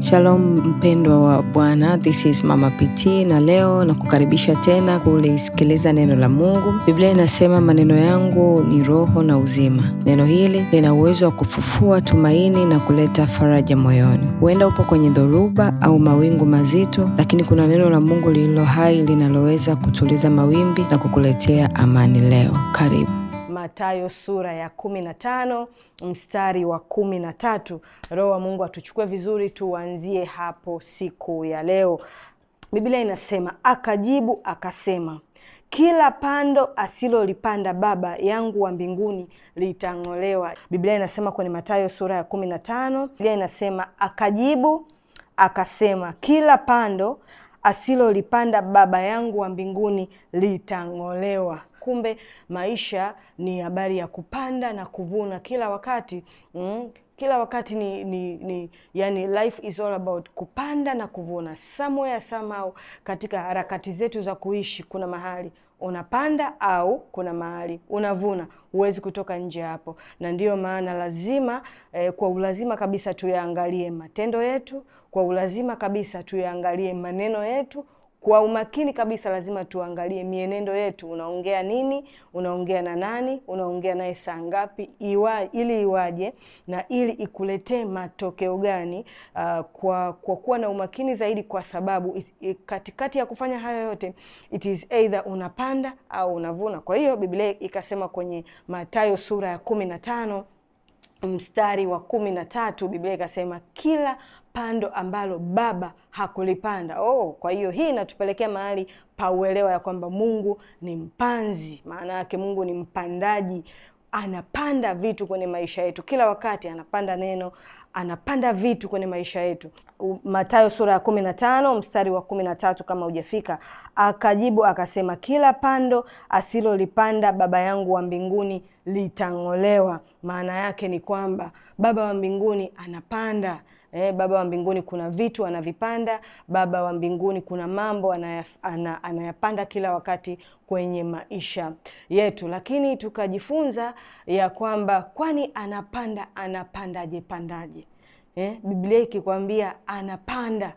Shalom mpendwa wa Bwana, this is Mama PT na leo na kukaribisha tena kulisikiliza neno la Mungu. Biblia inasema maneno yangu ni roho na uzima. Neno hili lina uwezo wa kufufua tumaini na kuleta faraja moyoni. Huenda upo kwenye dhoruba au mawingu mazito, lakini kuna neno la Mungu lililo hai linaloweza kutuliza mawimbi na kukuletea amani leo. Karibu. Mathayo sura ya kumi na tano mstari wa kumi na tatu. Roho wa Mungu atuchukue vizuri, tuanzie hapo siku ya leo. Biblia inasema akajibu akasema, kila pando asilolipanda Baba yangu wa mbinguni litang'olewa. Biblia inasema kwenye Mathayo sura ya kumi na tano Biblia inasema akajibu akasema, kila pando asilolipanda Baba yangu wa mbinguni litang'olewa. Kumbe maisha ni habari ya kupanda na kuvuna kila wakati mm, kila wakati ni, ni, ni yani life is all about kupanda na kuvuna. Somewhere somehow, katika harakati zetu za kuishi kuna mahali unapanda au kuna mahali unavuna, huwezi kutoka nje hapo, na ndiyo maana lazima eh, kwa ulazima kabisa tuyaangalie matendo yetu, kwa ulazima kabisa tuyaangalie maneno yetu kwa umakini kabisa lazima tuangalie mienendo yetu. Unaongea nini? Unaongea na nani? Unaongea naye saa ngapi? Iwa, ili iwaje na ili ikuletee matokeo gani? Uh, kwa kwa kuwa na umakini zaidi, kwa sababu katikati ya kufanya hayo yote it is either unapanda au unavuna. Kwa hiyo Biblia ikasema kwenye Mathayo sura ya kumi na tano mstari wa kumi na tatu Biblia ikasema kila pando ambalo Baba hakulipanda. Oh, kwa hiyo hii inatupelekea mahali pa uelewa ya kwamba Mungu ni mpanzi. Maana yake Mungu ni mpandaji, anapanda vitu kwenye maisha yetu kila wakati, anapanda neno, anapanda vitu kwenye maisha yetu. Mathayo sura ya kumi na tano mstari wa kumi na tatu kama hujafika. Akajibu akasema, kila pando asilolipanda Baba yangu wa mbinguni litang'olewa. Maana yake ni kwamba Baba wa mbinguni anapanda Eh, Baba wa mbinguni kuna vitu anavipanda. Baba wa mbinguni kuna mambo anayaf, ana, anayapanda kila wakati kwenye maisha yetu, lakini tukajifunza ya kwamba kwani anapanda anapandaje pandaje? Eh, Biblia ikikwambia anapanda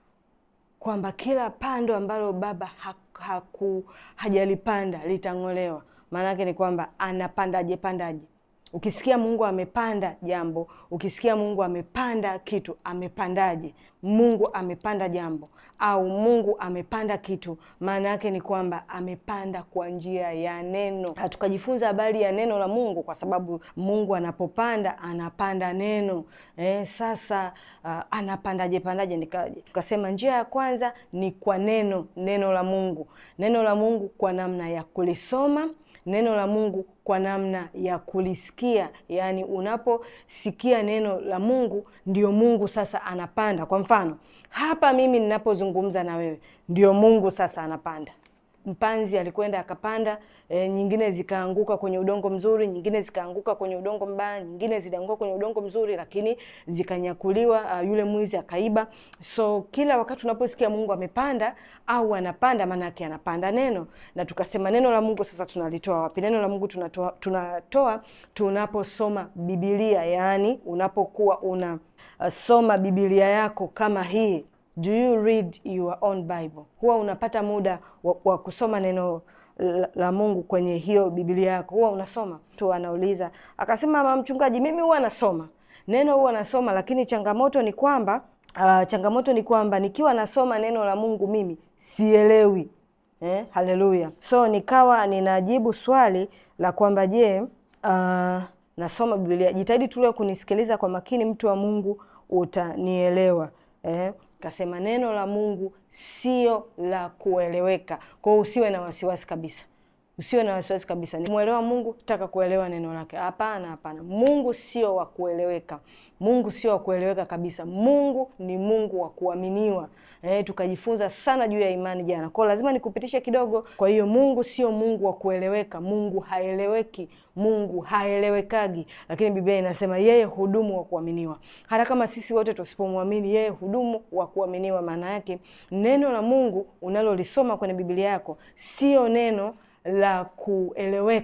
kwamba kila pando ambalo Baba haku hajalipanda litang'olewa, maana yake ni kwamba anapandaje pandaje? Ukisikia Mungu amepanda jambo, ukisikia Mungu amepanda kitu, amepandaje? Mungu amepanda jambo au Mungu amepanda kitu, maana yake ni kwamba amepanda kwa njia ya neno. Tukajifunza habari ya neno la Mungu, kwa sababu Mungu anapopanda anapanda neno. Eh, sasa uh, anapandaje pandaje? Nikaje tukasema njia ya kwanza ni kwa neno, neno la Mungu, neno la Mungu kwa namna ya kulisoma neno la Mungu kwa namna ya kulisikia, yaani unaposikia neno la Mungu ndio Mungu sasa anapanda. Kwa mfano hapa mimi ninapozungumza na wewe, ndio Mungu sasa anapanda. Mpanzi alikwenda akapanda, e, nyingine zikaanguka kwenye udongo mzuri, nyingine zikaanguka kwenye udongo mbaya, nyingine zilianguka kwenye udongo mzuri, lakini zikanyakuliwa. Uh, yule mwizi akaiba. So kila wakati unaposikia Mungu amepanda au anapanda, maana yake anapanda neno. Na tukasema neno la Mungu sasa tunalitoa wapi? Neno la Mungu tunatoa, tunatoa tunaposoma Biblia, yaani unapokuwa unasoma uh, Biblia yako kama hii Do you read your own Bible? Huwa unapata muda wa, wa kusoma neno la, la Mungu kwenye hiyo Biblia yako, huwa unasoma tu. Anauliza akasema, mama mchungaji, mimi huwa nasoma neno, huwa nasoma, lakini changamoto ni kwamba uh, changamoto ni kwamba nikiwa nasoma neno la Mungu mimi sielewi. Eh, haleluya! So nikawa ninajibu swali la kwamba je, uh, nasoma Biblia. Jitahidi tu kunisikiliza kwa makini, mtu wa Mungu, utanielewa eh. Kasema neno la Mungu sio la kueleweka. Kwa hiyo usiwe na wasiwasi kabisa, usiwe na wasiwasi kabisa. Mwelewa Mungu, taka kuelewa neno lake? Hapana, hapana. Mungu sio wa kueleweka. Mungu sio wa kueleweka kabisa. Mungu ni Mungu wa kuaminiwa. Eh, tukajifunza sana juu ya imani jana, kwa lazima nikupitishe kidogo. Kwa hiyo Mungu sio Mungu wa kueleweka. Mungu haeleweki, Mungu haelewekagi, lakini Biblia inasema yeye hudumu wa kuaminiwa. Hata kama sisi wote tusipomwamini yeye, hudumu wa kuaminiwa. Maana yake neno la Mungu unalolisoma kwenye Biblia yako sio neno la kueleweka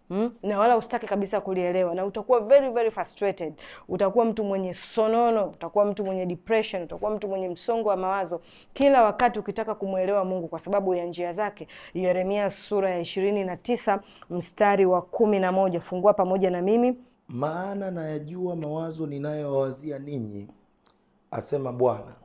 Mm? na wala usitaki kabisa kulielewa na utakuwa very very frustrated utakuwa mtu mwenye sonono utakuwa mtu mwenye depression utakuwa mtu mwenye msongo wa mawazo kila wakati ukitaka kumwelewa mungu kwa sababu ya njia zake yeremia sura ya ishirini na tisa mstari wa kumi na moja fungua pamoja na mimi maana nayajua mawazo ninayowawazia ninyi, asema Bwana,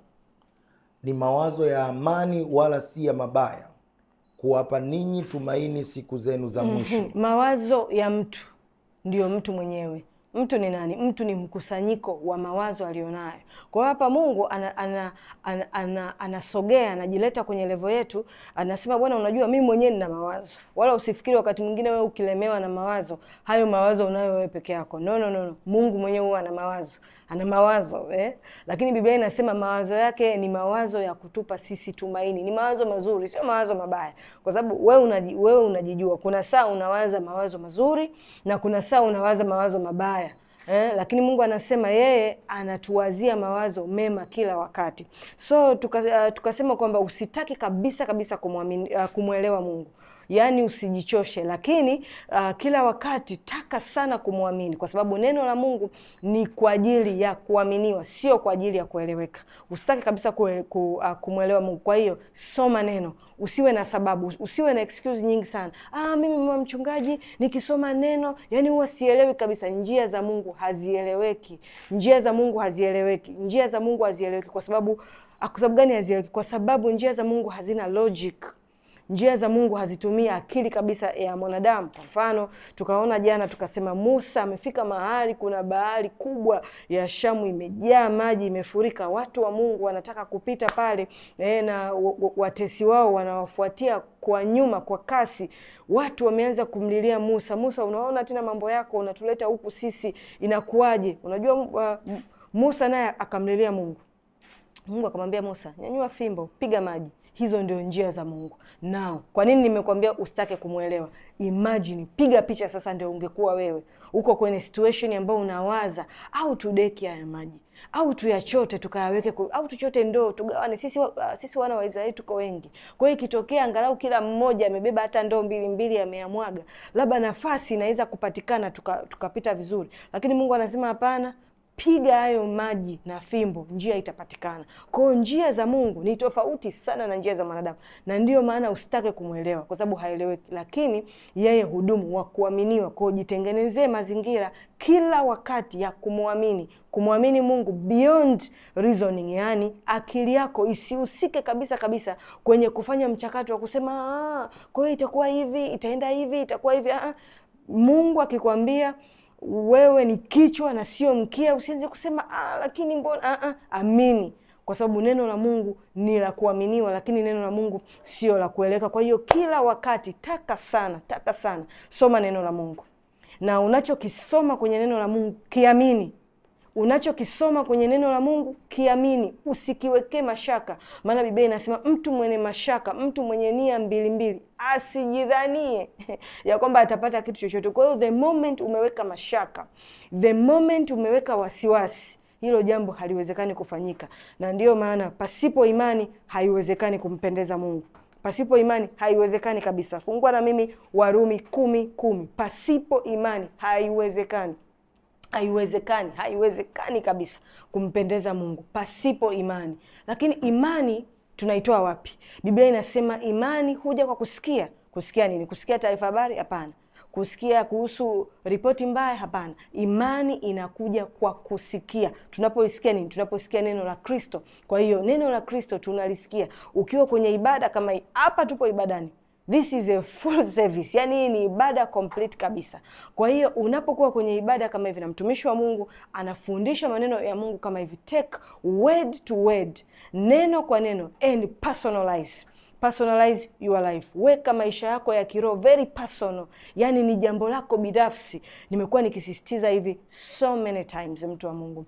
ni mawazo ya amani, wala si ya mabaya, kuwapa ninyi tumaini siku zenu za mwisho. mawazo ya mtu ndio mtu mwenyewe mtu ni nani mtu ni mkusanyiko wa mawazo alionayo kwa hiyo hapa mungu anasogea ana, ana, ana, anasogea anajileta kwenye levo yetu anasema bwana unajua mimi mwenyewe nina mawazo wala usifikiri wakati mwingine wewe ukilemewa na mawazo hayo mawazo unayo wewe peke yako no, no, no, no. mungu mwenyewe huwa ana mawazo ana mawazo eh? lakini biblia inasema mawazo yake ni mawazo ya kutupa sisi tumaini ni mawazo mazuri sio mawazo mabaya kwa sababu wewe unaji, wewe unajijua kuna saa unawaza mawazo mazuri na kuna saa unawaza mawazo mabaya Eh, lakini mungu anasema yeye anatuwazia mawazo mema kila wakati so tuka, uh, tukasema kwamba usitaki kabisa kabisa kumwamini, uh, kumwelewa mungu yaani usijichoshe lakini uh, kila wakati taka sana kumwamini kwa sababu neno la mungu ni kwa ajili ya kuaminiwa sio kwa ajili ya kueleweka usitaki kabisa kue, ku, uh, kumwelewa mungu kwa hiyo soma neno usiwe na sababu usiwe na excuse nyingi sana ah, mimi mama mchungaji nikisoma neno yani huwa sielewi kabisa njia za mungu hazieleweki njia za mungu hazieleweki njia za mungu hazieleweki kwa sababu ah, kwa sababu gani hazieleweki kwa sababu njia za mungu hazina logic njia za mungu hazitumii akili kabisa ya mwanadamu kwa mfano tukaona jana tukasema musa amefika mahali kuna bahari kubwa ya shamu imejaa maji imefurika watu wa mungu wanataka kupita pale eh, na w- w- watesi wao wanawafuatia kwa nyuma kwa kasi watu wameanza kumlilia musa musa unaona tena mambo yako unatuleta huku sisi inakuwaje unajua uh, musa naye akamlilia mungu mungu akamwambia musa nyanyua fimbo piga maji hizo ndio njia za mungu nao kwa nini nimekwambia usitake kumwelewa imagine piga picha sasa ndio ungekuwa wewe uko kwenye situation ambayo unawaza au tudeki haya maji au tuyachote tukayaweke ku- au tuchote ndoo tugawane sisi, wa- uh, sisi wana wa israeli tuko wengi kwa hiyo ikitokea angalau kila mmoja amebeba hata ndoo mbili mbili ameyamwaga labda nafasi inaweza kupatikana tukapita tuka tukapita vizuri lakini mungu anasema hapana piga hayo maji na fimbo njia itapatikana kwao njia za mungu ni tofauti sana na njia za mwanadamu na ndiyo maana usitake kumwelewa kwa sababu haeleweki lakini yeye hudumu wa kuaminiwa kwao jitengenezee mazingira kila wakati ya kumwamini kumwamini mungu beyond reasoning yaani akili yako isihusike kabisa kabisa kwenye kufanya mchakato wa kusema "Ah, kwa hiyo itakuwa hivi itaenda hivi itakuwa hivi Ah, ah. mungu akikwambia wewe ni kichwa na sio mkia usiweze kusema ah, lakini mbona ah, ah. amini kwa sababu neno la mungu ni la kuaminiwa lakini neno la mungu sio la kueleweka kwa hiyo kila wakati taka sana taka sana soma neno la mungu na unachokisoma kwenye neno la mungu kiamini unachokisoma kwenye neno la mungu kiamini usikiwekee mashaka maana biblia inasema mtu mwenye mashaka mtu mwenye nia mbili mbili asijidhanie ya kwamba atapata kitu chochote kwa hiyo the moment umeweka mashaka the moment umeweka wasiwasi hilo jambo haliwezekani kufanyika na ndiyo maana pasipo imani haiwezekani kumpendeza mungu pasipo imani haiwezekani kabisa fungua na mimi warumi kumi kumi pasipo imani haiwezekani haiwezekani haiwezekani kabisa kumpendeza mungu pasipo imani lakini imani tunaitoa wapi biblia inasema imani huja kwa kusikia kusikia nini kusikia taarifa habari hapana kusikia kuhusu ripoti mbaya hapana imani inakuja kwa kusikia tunapolisikia nini tunaposikia neno la kristo kwa hiyo neno la kristo tunalisikia ukiwa kwenye ibada kama hii hapa tupo ibadani this is a full service yani hii ni ibada complete kabisa kwa hiyo unapokuwa kwenye ibada kama hivi na mtumishi wa mungu anafundisha maneno ya mungu kama hivi take word to word neno kwa neno and personalize personalize your life weka maisha yako ya kiroho very personal yani ni jambo lako binafsi nimekuwa nikisisitiza hivi so many times mtu wa mungu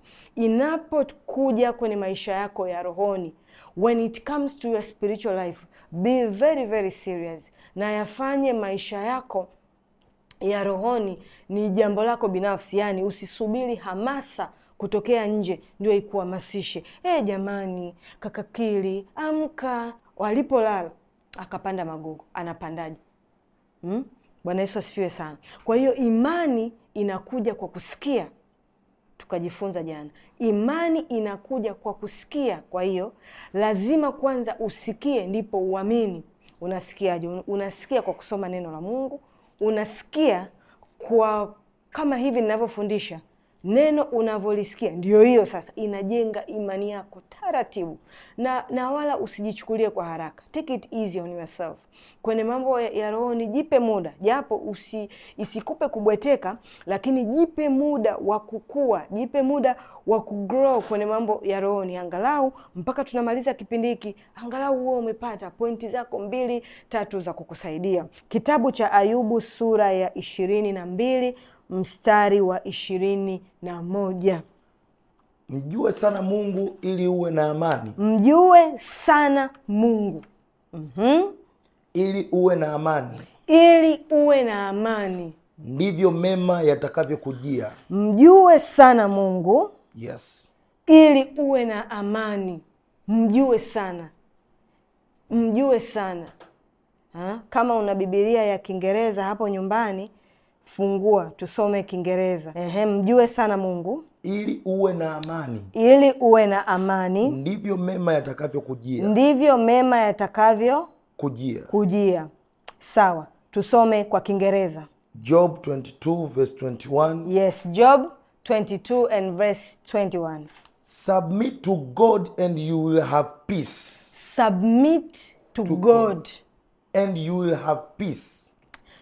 inapokuja kwenye maisha yako ya rohoni when it comes to your spiritual life be very very serious na yafanye maisha yako ya rohoni ni jambo lako binafsi yani usisubiri hamasa kutokea nje ndio ikuhamasishe e jamani kakakili amka walipolala akapanda magogo anapandaje hmm? Bwana Yesu asifiwe sana. Kwa hiyo imani inakuja kwa kusikia, tukajifunza jana, imani inakuja kwa kusikia. Kwa hiyo lazima kwanza usikie, ndipo uamini. Unasikiaje? Unasikia kwa kusoma neno la Mungu, unasikia kwa kama hivi ninavyofundisha neno unavyolisikia ndio hiyo sasa inajenga imani yako taratibu, na na wala usijichukulie kwa haraka. Take it easy on yourself. Kwenye mambo ya, ya rohoni jipe muda, japo usi, isikupe kubweteka, lakini jipe muda wa kukua, jipe muda wa kugrow kwenye mambo ya rohoni, angalau mpaka tunamaliza kipindi hiki, angalau huo umepata pointi zako mbili tatu za kukusaidia. Kitabu cha Ayubu sura ya ishirini na mbili mstari wa ishirini na moja Mjue sana Mungu ili uwe na amani, mjue sana Mungu Mhm. ili uwe na amani, ili uwe na amani. ndivyo mema yatakavyokujia. Mjue sana Mungu Yes, ili uwe na amani. Mjue sana, mjue sana ha? Kama una Bibilia ya Kiingereza hapo nyumbani, fungua tusome Kiingereza. Ehe, mjue sana Mungu ili uwe na amani, ili uwe na amani, ndivyo mema yatakavyokujia. ndivyo mema yatakavyo Kujia. kujia. Sawa, tusome kwa Kiingereza. Job 22 verse 21. Yes, Job 22 and verse 21. Submit to God and you will have peace. Submit to, God And you will have peace.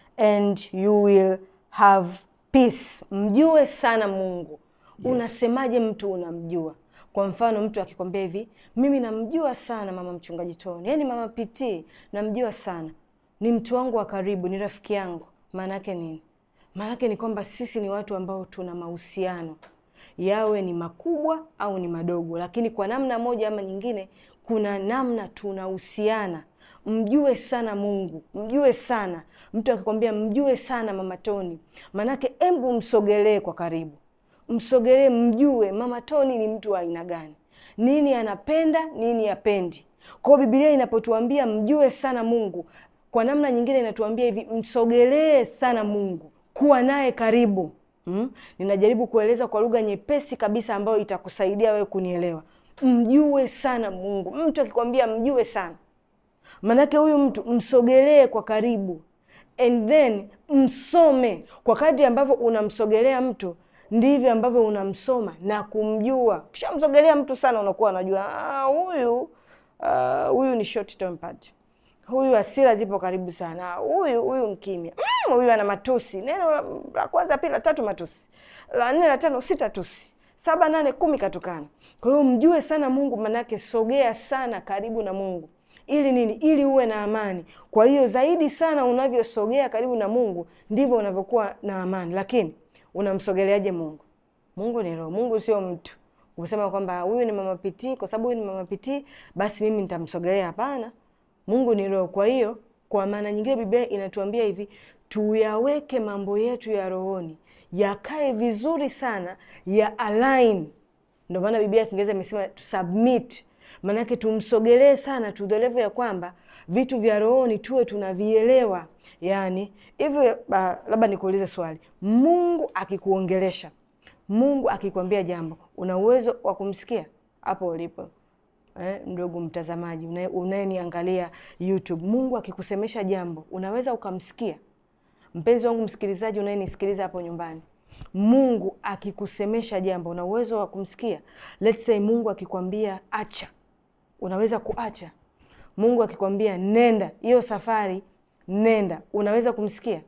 and you will have peace. Mjue sana Mungu. Unasemaje mtu unamjua? Kwa mfano mtu akikwambia hivi, mimi namjua sana mama mchungaji Toni, yaani mama PT namjua sana, ni mtu wangu wa karibu, ni rafiki yangu. Maana yake nini? Maana yake ni kwamba sisi ni watu ambao tuna mahusiano, yawe ni makubwa au ni madogo, lakini kwa namna moja ama nyingine, kuna namna tunahusiana. Mjue sana Mungu, mjue sana. Mtu akikwambia mjue sana mama Toni, maanake embu msogelee kwa karibu msogelee, mjue mama Toni ni mtu wa aina gani, nini anapenda, nini apendi. Kwa hiyo Biblia inapotuambia mjue sana Mungu, kwa namna nyingine inatuambia hivi, msogelee sana Mungu, kuwa naye karibu. Hmm? Ninajaribu kueleza kwa lugha nyepesi kabisa ambayo itakusaidia wewe kunielewa. Mjue sana Mungu. Mtu akikwambia mjue sana, maanake huyu mtu msogelee kwa karibu, and then msome. Kwa kadri ambavyo unamsogelea mtu ndivyo ambavyo unamsoma na kumjua. Ukishamsogelea mtu sana, unakuwa unajua "Ah, huyu ah, huyu ni short tempered, huyu hasira zipo karibu sana, huyu huyu mkimya, Mm, huyu ana matusi. Neno la- la kwanza, pili, la tatu matusi, la nne, la tano, sita tusi, saba, nane, kumi katukana. Kwa hiyo mjue sana Mungu, manake sogea sana karibu na Mungu ili nini? Ili uwe na amani. Kwa hiyo zaidi sana unavyosogea karibu na Mungu ndivyo unavyokuwa na amani. Lakini unamsogeleaje Mungu? Mungu ni roho. Mungu sio mtu kusema kwamba huyu ni mama pitii, kwa sababu huyu ni mama pitii basi mimi nitamsogelea. Hapana, Mungu ni roho. Kwa hiyo kwa maana nyingine Biblia inatuambia hivi, tuyaweke mambo yetu ya rohoni yakae vizuri sana, ya align ndio maana Biblia ya Kiingereza imesema to submit, maanake tumsogelee sana to the level ya kwamba vitu vya rohoni tuwe tunavielewa. Yani hivi, ba- labda nikuulize swali, Mungu akikuongelesha, Mungu akikwambia jambo, una uwezo wa kumsikia hapo ulipo? Eh, ndugu mtazamaji unaye- unayeniangalia YouTube, Mungu akikusemesha jambo unaweza ukamsikia? Mpenzi wangu msikilizaji, unayenisikiliza hapo nyumbani, Mungu akikusemesha jambo una uwezo wa kumsikia? Let's say Mungu akikwambia acha, unaweza kuacha? Mungu akikwambia nenda hiyo safari, nenda, unaweza kumsikia?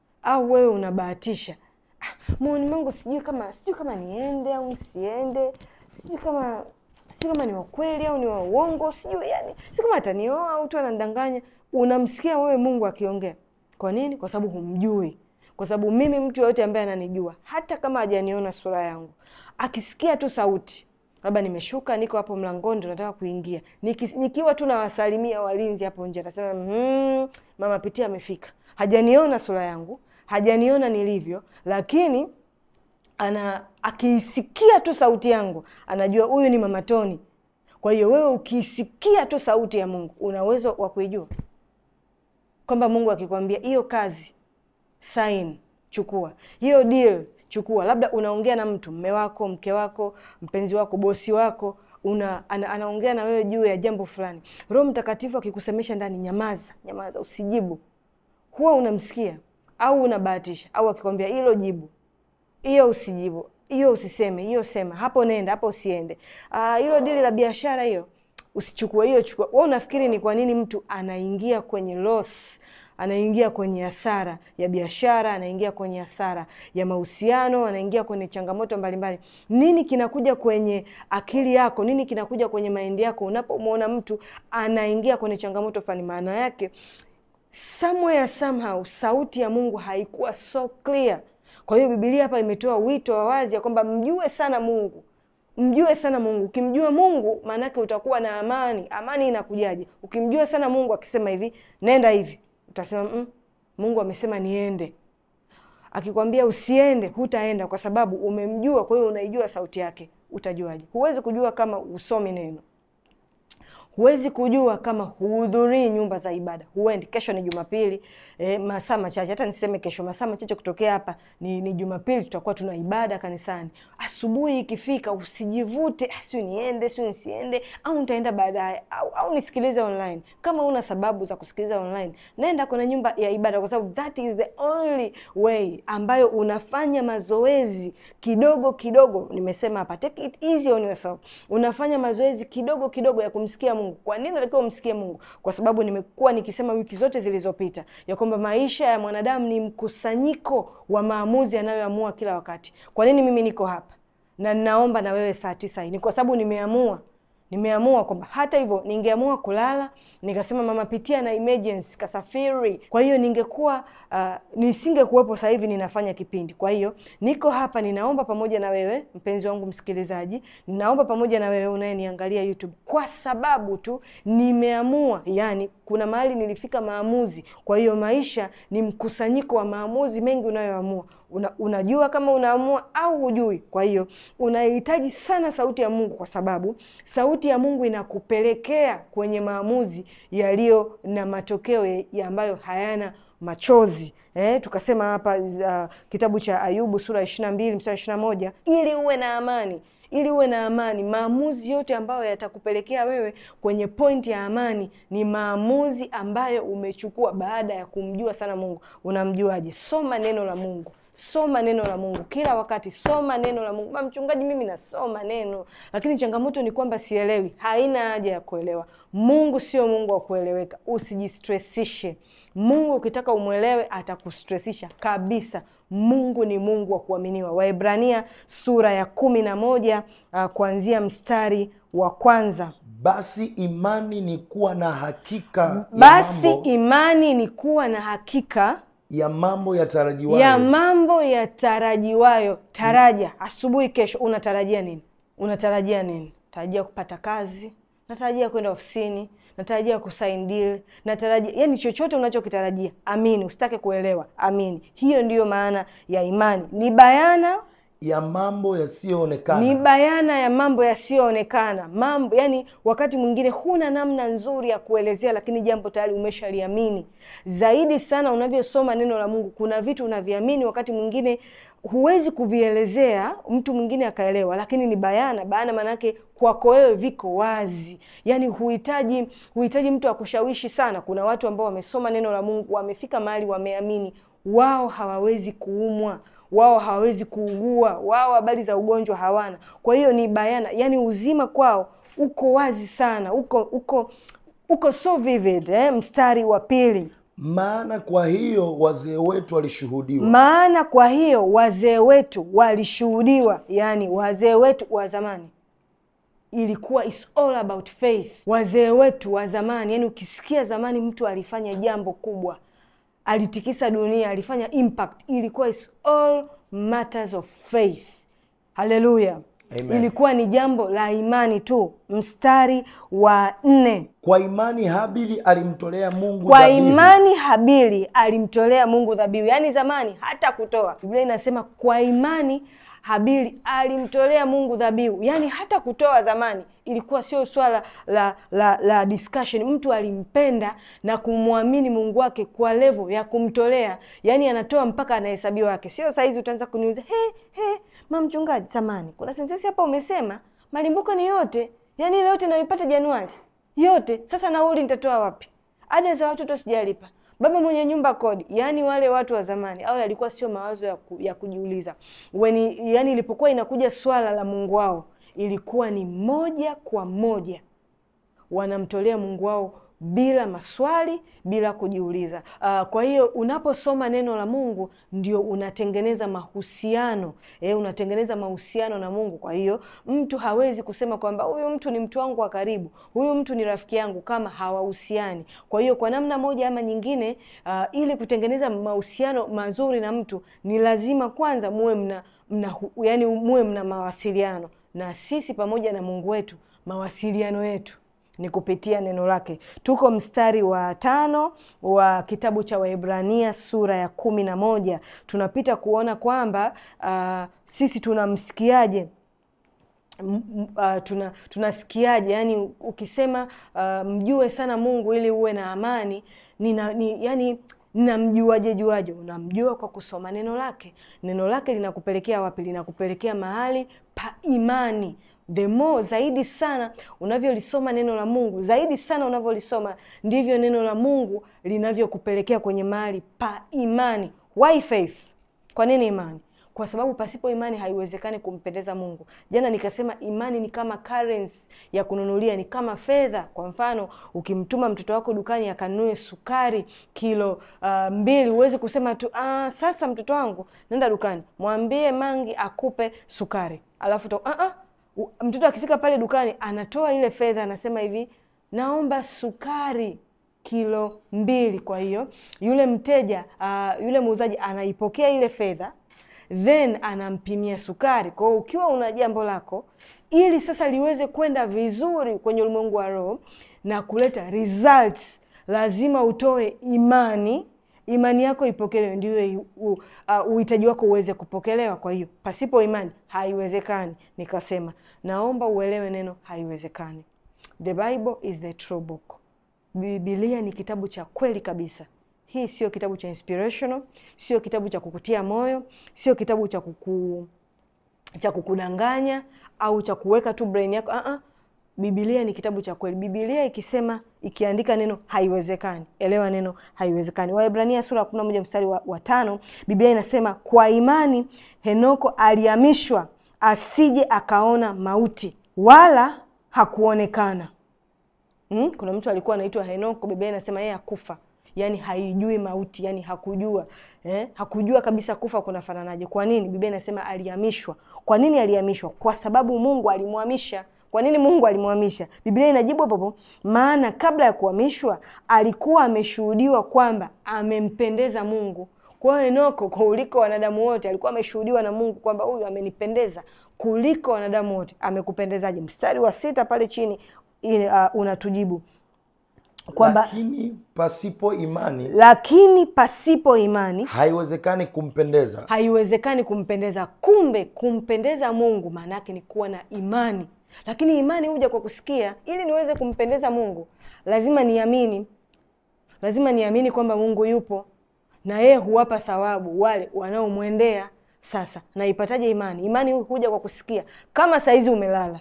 Au wewe unabahatisha, "Ah, moyoni mwangu sijui kama sijui kama niende au nisiende, sijui kama sijui kama ni wa kweli au ni wa uongo, sijui yani, sijui kama atanioa au tu anandanganya. Unamsikia wewe Mungu akiongea. Kwa nini? Kwa sababu humjui. Kwa sababu mimi, mtu yoyote ambaye ananijua, hata kama hajaniona sura yangu, akisikia tu sauti, labda nimeshuka, niko hapo mlangoni, ndo nataka kuingia, Niki, nikiwa tu nawasalimia walinzi hapo nje, atasema mm, mama Pitia amefika. Hajaniona sura yangu, hajaniona nilivyo, lakini ana akiisikia tu sauti yangu anajua huyu ni mama Toni. Kwa hiyo wewe ukiisikia tu sauti ya Mungu una uwezo wa kuijua kwamba Mungu akikwambia hiyo kazi sign, chukua hiyo deal, chukua. Labda unaongea na mtu, mme wako, mke wako, mpenzi wako, bosi wako una, ana, anaongea na wewe juu ya jambo fulani. Roho Mtakatifu akikusemesha ndani, nyamaza, nyamaza, usijibu. Huwa unamsikia au unabahatisha, au akikwambia hilo jibu, hiyo usijibu, hiyo usiseme, hiyo sema, hapo nenda, hapo usiende. Ah, hilo dili la biashara hiyo usichukue, hiyo chukua. Wewe unafikiri ni kwa nini mtu anaingia kwenye loss anaingia kwenye hasara ya biashara, anaingia kwenye hasara ya mahusiano, anaingia kwenye changamoto mbalimbali. Nini kinakuja kwenye akili yako? Nini kinakuja kwenye maindi yako unapomwona mtu anaingia kwenye changamoto fulani? Maana yake somewhere somehow sauti ya Mungu haikuwa so clear. Kwa hiyo Biblia hapa imetoa wito wa wazi ya kwamba mjue sana Mungu mjue sana Mungu. Ukimjua Mungu maanake utakuwa na amani. Amani inakujaje? Ukimjua sana Mungu akisema hivi nenda hivi, utasema mm, Mungu amesema niende. Akikwambia usiende, hutaenda kwa sababu umemjua. Kwa hiyo unaijua sauti yake. Utajuaje? Huwezi kujua kama usomi neno huwezi kujua kama huhudhurii nyumba za ibada, huendi. Kesho ni Jumapili e, masaa machache, hata niseme kesho, masaa machache kutokea hapa ni, ni Jumapili, tutakuwa tuna ibada kanisani. Asubuhi ikifika, usijivute siu niende siu nisiende, au nitaenda baadaye, au, au nisikilize online. Kama una sababu za kusikiliza online, naenda kwenye nyumba ya ibada, kwa sababu that is the only way ambayo unafanya mazoezi kidogo kidogo. Nimesema hapa, take it easy on yourself. Unafanya mazoezi kidogo kidogo ya kumsikia Mungu. Kwa nini unatakiwa umsikie Mungu? Kwa sababu nimekuwa nikisema wiki zote zilizopita ya kwamba maisha ya mwanadamu ni mkusanyiko wa maamuzi anayoamua kila wakati. Kwa nini mimi niko hapa na ninaomba na wewe saa tisa hii? Ni kwa sababu nimeamua nimeamua kwamba hata hivyo ningeamua kulala nikasema mama pitia na emergency kasafiri. Kwa hiyo ningekuwa uh, nisingekuwepo sasa hivi ninafanya kipindi. Kwa hiyo niko hapa ninaomba pamoja na wewe mpenzi wangu msikilizaji, ninaomba pamoja na wewe unayeniangalia YouTube, kwa sababu tu nimeamua. Yani kuna mahali nilifika maamuzi. Kwa hiyo maisha ni mkusanyiko wa maamuzi mengi unayoamua. Una, unajua kama unaamua au hujui. Kwa hiyo unahitaji sana sauti ya Mungu, kwa sababu sauti ya Mungu inakupelekea kwenye maamuzi yaliyo na matokeo ya ambayo hayana machozi. Eh, tukasema hapa uh, kitabu cha Ayubu sura ya ishirini na mbili mstari ishirini na moja ili uwe na amani ili uwe na amani. Maamuzi yote ambayo yatakupelekea wewe kwenye pointi ya amani ni maamuzi ambayo umechukua baada ya kumjua sana Mungu. Unamjuaje? Soma neno la Mungu. Soma neno la Mungu kila wakati, soma neno la Mungu. Ma mchungaji, mimi nasoma neno, lakini changamoto ni kwamba sielewi. Haina haja ya kuelewa. Mungu sio Mungu wa kueleweka, usijistressishe. Mungu ukitaka umwelewe atakustressisha kabisa. Mungu ni Mungu wa kuaminiwa. Waebrania sura ya kumi na moja uh, kuanzia mstari wa kwanza. Basi imani ni kuwa na hakika Basi ya mambo, imani ni kuwa na hakika ya mambo yatarajiwayo ya mambo yatarajiwayo. Taraja asubuhi, kesho unatarajia nini? Unatarajia nini? Tarajia kupata kazi, natarajia kwenda ofisini, natarajia kusain deal, natarajia yani, chochote unachokitarajia amini, usitake kuelewa, amini. Hiyo ndiyo maana ya imani, ni bayana ya mambo yasiyoonekana ni bayana ya mambo yasiyoonekana. Mambo yani, wakati mwingine huna namna nzuri ya kuelezea, lakini jambo tayari umeshaliamini. Zaidi sana unavyosoma neno la Mungu, kuna vitu unaviamini, wakati mwingine huwezi kuvielezea, mtu mwingine akaelewa, lakini ni bayana. Bayana maanake kwako wewe viko wazi, yani huhitaji huhitaji mtu akushawishi sana. Kuna watu ambao wamesoma neno la Mungu, wamefika mahali wameamini, wao hawawezi kuumwa wao hawawezi kuugua, wao habari za ugonjwa hawana. Kwa hiyo ni bayana, yani uzima kwao uko wazi sana, uko uko uko so vivid eh? Mstari wa pili, maana kwa hiyo wazee wetu walishuhudiwa maana kwa hiyo wazee wetu walishuhudiwa, yani wazee wetu wa zamani ilikuwa is all about faith. Wazee wetu wa zamani, yani ukisikia zamani mtu alifanya jambo kubwa alitikisa dunia, alifanya impact, ilikuwa is all matters of faith. Haleluya, Amen. ilikuwa ni jambo la imani tu. Mstari wa nne, kwa imani Habili alimtolea Mungu kwa dhabihu. imani Habili alimtolea Mungu dhabihu. Yaani zamani hata kutoa, Biblia inasema kwa imani Habili alimtolea Mungu dhabihu. Yaani hata kutoa zamani ilikuwa sio swala la, la, la discussion. Mtu alimpenda na kumwamini Mungu wake kwa levo ya kumtolea, yaani anatoa mpaka anahesabiwa wake. Sio saizi utaanza kuniuliza he, he, ma mchungaji, samani kuna sentensi hapa umesema malimbuko ni yote, yaani ile yote naipata Januari yote. Sasa nauli nitatoa wapi? Ada za watoto sijalipa baba mwenye nyumba kodi. Yaani wale watu wa zamani au yalikuwa sio mawazo ya, ku, ya kujiuliza Weni, yaani ilipokuwa inakuja swala la Mungu wao ilikuwa ni moja kwa moja wanamtolea Mungu wao bila maswali, bila kujiuliza. Uh, kwa hiyo unaposoma neno la Mungu ndio unatengeneza mahusiano eh, unatengeneza mahusiano na Mungu. Kwa hiyo mtu hawezi kusema kwamba huyu mtu ni mtu wangu wa karibu, huyu mtu ni rafiki yangu kama hawahusiani. Kwa hiyo kwa namna moja ama nyingine, uh, ili kutengeneza mahusiano mazuri na mtu ni lazima kwanza muwe mna, mna yani muwe mna mawasiliano, na sisi pamoja na Mungu wetu mawasiliano yetu ni kupitia neno lake. Tuko mstari wa tano wa kitabu cha Waebrania sura ya kumi na moja. Tunapita kuona kwamba uh, sisi tunamsikiaje Uh, tuna tunasikiaje? Yani ukisema uh, mjue sana Mungu ili uwe na amani nina, ni, yani namjuaje juaje? Unamjua kwa kusoma neno lake. Neno lake linakupelekea wapi? Linakupelekea mahali pa imani. The more zaidi sana unavyolisoma neno la Mungu, zaidi sana unavyolisoma ndivyo neno la Mungu linavyokupelekea kwenye mahali pa imani. Why faith? Kwa nini imani? Kwa sababu pasipo imani haiwezekani kumpendeza Mungu. Jana nikasema imani ni kama currency ya kununulia, ni kama fedha. Kwa mfano, ukimtuma mtoto wako dukani akanunue sukari kilo uh, mbili, huwezi kusema tu ah, sasa mtoto wangu nenda dukani, mwambie Mangi akupe sukari, alafu to, ah, ah, mtoto akifika pale dukani anatoa ile fedha, anasema hivi, naomba sukari kilo mbili. Kwa hiyo yule mteja uh, yule muuzaji anaipokea ile fedha then anampimia sukari. Kwa hiyo ukiwa una jambo lako, ili sasa liweze kwenda vizuri kwenye ulimwengu wa roho na kuleta results, lazima utoe imani. Imani yako ipokelewe, ndio uhitaji uh, wako uweze kupokelewa. Kwa hiyo pasipo imani haiwezekani. Nikasema naomba uelewe neno haiwezekani. The Bible is the true book. Biblia ni kitabu cha kweli kabisa. Hii sio kitabu cha inspirational, sio kitabu cha kukutia moyo, sio kitabu cha kuku cha kukudanganya au cha kuweka tu brain yako. Uh-uh. Biblia ni kitabu cha kweli. Biblia ikisema ikiandika neno haiwezekani, elewa neno haiwezekani. Waebrania sura ya kumi na moja mstari wa, wa tano Biblia inasema kwa imani Henoko alihamishwa asije akaona mauti, wala hakuonekana. Hmm? Kuna mtu alikuwa anaitwa Henoko, Biblia inasema yeye akufa yaani haijui mauti, yani hakujua eh? Hakujua kabisa kufa kunafananaje. Kwa nini? Biblia inasema alihamishwa. Kwa nini alihamishwa? Kwa sababu Mungu alimhamisha. Kwa nini Mungu alimhamisha? Biblia inajibu hapo, maana kabla ya kuhamishwa alikuwa ameshuhudiwa kwamba amempendeza Mungu. Kwa hiyo Henoko, kuliko wanadamu wote, alikuwa ameshuhudiwa na Mungu kwamba huyu amenipendeza kuliko wanadamu wote. Amekupendezaje? Mstari wa sita pale chini uh, unatujibu kwamba lakini pasipo imani lakini pasipo imani haiwezekani kumpendeza. haiwezekani kumpendeza. Kumbe kumpendeza Mungu maana yake ni kuwa na imani, lakini imani huja kwa kusikia. Ili niweze kumpendeza Mungu lazima niamini, lazima niamini kwamba Mungu yupo na yeye huwapa thawabu wale wanaomwendea. Sasa naipataje imani? Imani huja kwa kusikia. Kama saizi umelala,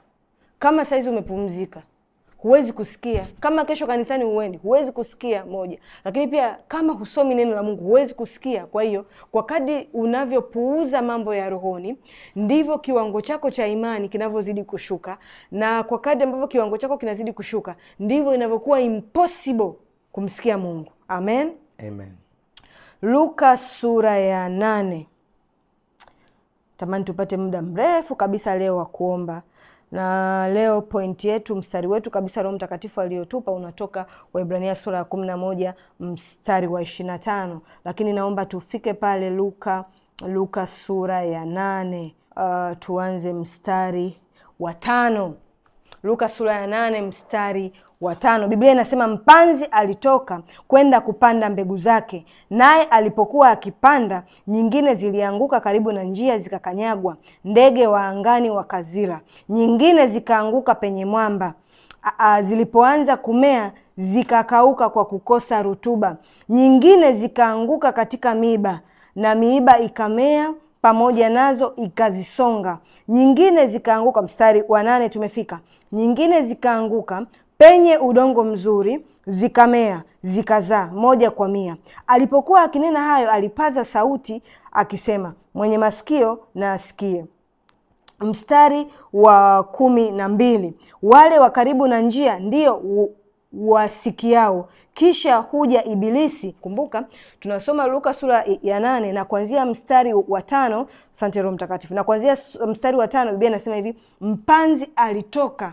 kama saizi umepumzika huwezi kusikia. Kama kesho kanisani huendi, huwezi kusikia moja. Lakini pia kama husomi neno la Mungu, huwezi kusikia. Kwa hiyo, kwa kadri unavyopuuza mambo ya rohoni, ndivyo kiwango chako cha imani kinavyozidi kushuka, na kwa kadri ambavyo kiwango chako kinazidi kushuka, ndivyo inavyokuwa impossible kumsikia Mungu. Amen, Amen. Luka sura ya nane. Tamani tupate muda mrefu kabisa leo wa kuomba na leo pointi yetu, mstari wetu kabisa, Roho Mtakatifu aliyotupa unatoka Waebrania sura ya kumi na moja mstari wa ishirini na tano lakini naomba tufike pale Luka, Luka sura ya nane. Uh, tuanze mstari wa tano. Luka sura ya nane mstari wa tano Biblia inasema mpanzi alitoka kwenda kupanda mbegu zake, naye alipokuwa akipanda, nyingine zilianguka karibu na njia, zikakanyagwa, ndege wa angani wakazila. Nyingine zikaanguka penye mwamba, a, zilipoanza kumea zikakauka kwa kukosa rutuba. Nyingine zikaanguka katika miiba, na miiba ikamea pamoja nazo ikazisonga. Nyingine zikaanguka, mstari wa nane tumefika. Nyingine zikaanguka penye udongo mzuri, zikamea zikazaa moja kwa mia. Alipokuwa akinena hayo, alipaza sauti akisema, mwenye masikio na asikie. Mstari wa kumi na mbili wale wa karibu na njia ndio wasikiao, kisha huja Ibilisi. Kumbuka tunasoma Luka sura ya nane na kuanzia mstari wa tano. Asante Roho Mtakatifu. Na kuanzia mstari wa tano Biblia inasema hivi, mpanzi alitoka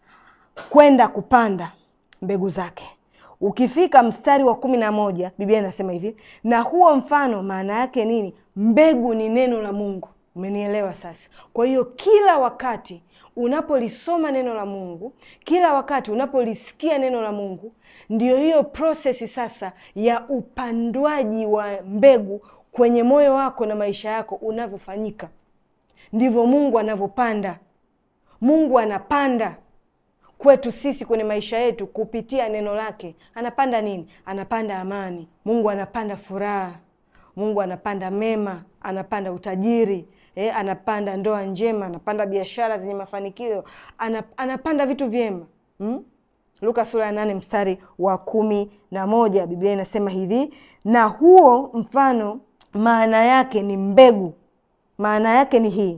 kwenda kupanda mbegu zake. Ukifika mstari wa kumi na moja Biblia inasema hivi, na huo mfano maana yake nini? Mbegu ni neno la Mungu. Umenielewa sasa? Kwa hiyo kila wakati unapolisoma neno la Mungu, kila wakati unapolisikia neno la Mungu, ndio hiyo prosesi sasa ya upandwaji wa mbegu kwenye moyo wako na maisha yako unavyofanyika. Ndivyo Mungu anavyopanda. Mungu anapanda kwetu sisi kwenye maisha yetu kupitia neno lake. Anapanda nini? Anapanda amani. Mungu anapanda furaha. Mungu anapanda mema, anapanda utajiri eh, anapanda ndoa njema, anapanda biashara zenye mafanikio, anapanda vitu vyema hmm? Luka sura ya nane mstari wa kumi na moja Biblia inasema hivi, na huo mfano maana yake ni mbegu. Maana yake ni hii,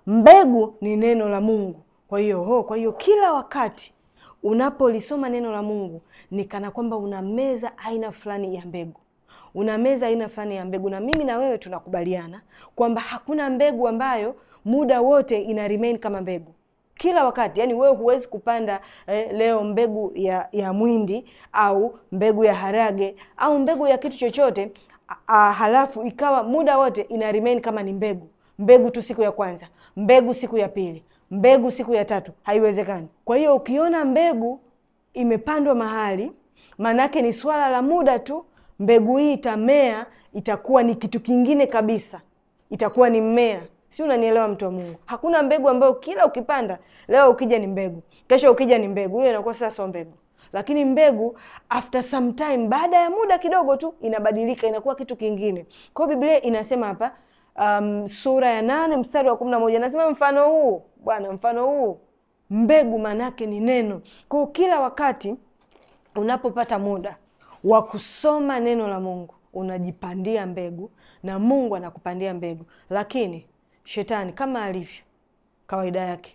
mbegu ni neno la Mungu. Kwa hiyo ho, kwa hiyo kila wakati unapolisoma neno la Mungu ni kana kwamba unameza aina fulani ya mbegu unameza aina fulani ya mbegu, na mimi na wewe tunakubaliana kwamba hakuna mbegu ambayo muda wote ina remain kama mbegu kila wakati. Yani wewe huwezi kupanda eh, leo mbegu ya, ya mwindi au mbegu ya harage au mbegu ya kitu chochote a, halafu ikawa muda wote ina remain kama ni mbegu. Mbegu tu siku ya kwanza, mbegu siku ya pili, mbegu siku ya tatu, haiwezekani. Kwa hiyo ukiona mbegu imepandwa mahali, maanake ni swala la muda tu mbegu hii itamea, itakuwa ni kitu kingine kabisa, itakuwa ni mmea. Si unanielewa, mtu wa Mungu? Hakuna mbegu ambayo kila ukipanda leo ukija ni mbegu, kesho ukija ni mbegu. Hiyo inakuwa sasa sio mbegu. Lakini mbegu after some time, baada ya muda kidogo tu inabadilika, inakuwa kitu kingine. Kwa hiyo Biblia inasema hapa, um, sura ya nane mstari wa kumi na moja nasema mfano huu bwana, mfano huu mbegu maanake ni neno. Kwa hiyo kila wakati unapopata muda wa kusoma neno la Mungu unajipandia mbegu na Mungu anakupandia mbegu. Lakini shetani kama alivyo kawaida yake,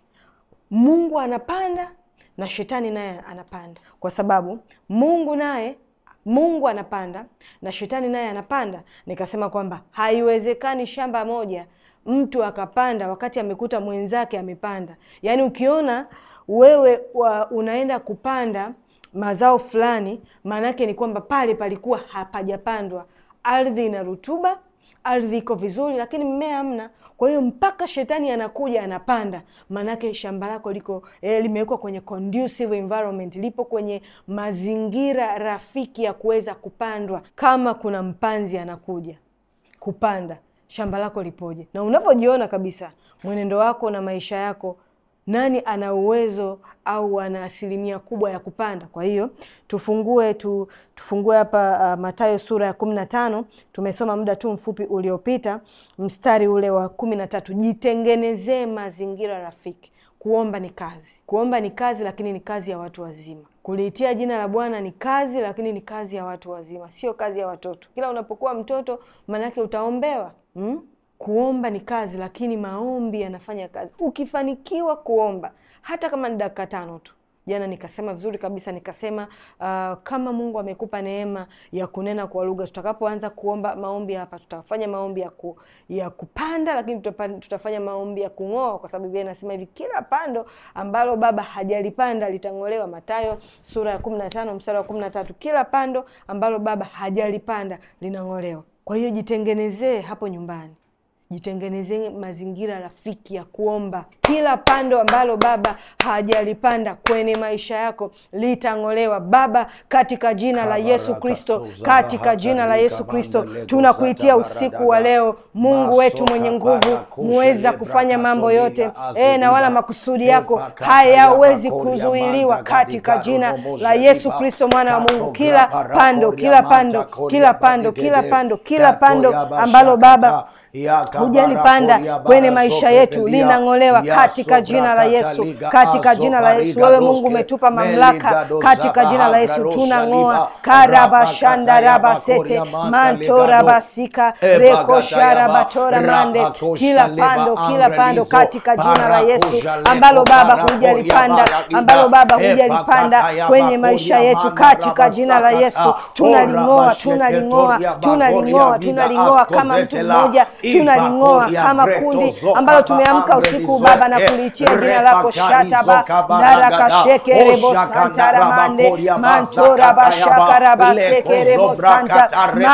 Mungu anapanda na shetani naye anapanda, kwa sababu Mungu naye Mungu anapanda na shetani naye anapanda. Nikasema kwamba haiwezekani shamba moja mtu akapanda wakati amekuta mwenzake amepanda. Yaani ukiona wewe wa unaenda kupanda mazao fulani, maana yake ni kwamba pale palikuwa hapajapandwa. Ardhi ina rutuba, ardhi iko vizuri, lakini mmea hamna. Kwa hiyo mpaka shetani anakuja anapanda, maanake shamba lako liko eh, limewekwa kwenye conducive environment, lipo kwenye mazingira rafiki ya kuweza kupandwa. Kama kuna mpanzi anakuja kupanda, shamba lako lipoje? Na unapojiona kabisa mwenendo wako na maisha yako nani ana uwezo au ana asilimia kubwa ya kupanda? Kwa hiyo tufungue tu, tufungue hapa uh, Mathayo sura ya kumi na tano. Tumesoma muda tu mfupi uliopita mstari ule wa kumi na tatu. Jitengenezee mazingira rafiki. Kuomba ni kazi, kuomba ni kazi, lakini ni kazi ya watu wazima. Kuliitia jina la Bwana ni kazi, lakini ni kazi ya watu wazima, sio kazi ya watoto. Kila unapokuwa mtoto, maanake utaombewa hmm? Kuomba ni kazi, lakini maombi yanafanya kazi. Ukifanikiwa kuomba hata kama ni dakika tano tu. Jana nikasema vizuri kabisa, nikasema uh, kama Mungu amekupa neema ya kunena kwa lugha, tutakapoanza kuomba maombi hapa, tutafanya maombi ya, ku, ya kupanda, lakini tutafanya maombi ya kung'oa, kwa sababu Biblia inasema hivi, kila pando ambalo baba hajalipanda litang'olewa. Mathayo sura ya kumi na tano mstari wa kumi na tatu. Kila pando ambalo baba hajalipanda linang'olewa. Kwa hiyo jitengenezee hapo nyumbani jitengenezeni mazingira rafiki ya kuomba. Kila pando ambalo Baba hajalipanda kwenye maisha yako litang'olewa Baba, katika jina la Yesu Kristo, katika jina la Yesu Kristo tunakuitia usiku wa leo, Mungu wetu mwenye nguvu, muweza kufanya mambo yote e, na wala makusudi yako hayawezi kuzuiliwa, katika jina la Yesu Kristo mwana wa Mungu. Kila pando, kila pando, kila pando, kila pando, kila pando ambalo Baba hujalipanda kwenye maisha yetu linang'olewa katika jina la Yesu, katika jina la Yesu. Wewe Mungu umetupa mamlaka katika jina la Yesu, tunang'oa karabashandarabasete mantorabasika rekosharabatora mande, kila pando, kila pando katika jina la Yesu ambalo Baba hujalipanda, ambalo Baba hujalipanda kwenye maisha yetu katika jina la Yesu, tunaling'oa, tunaling'oa, tunaling'oa, tunaling'oa kama mtu mmoja tunaling'oa kama kundi ambalo tumeamka usiku Baba na kuliitia jina lako shataba darakashekerebo santaramande mantorabashakarabasekerebo santa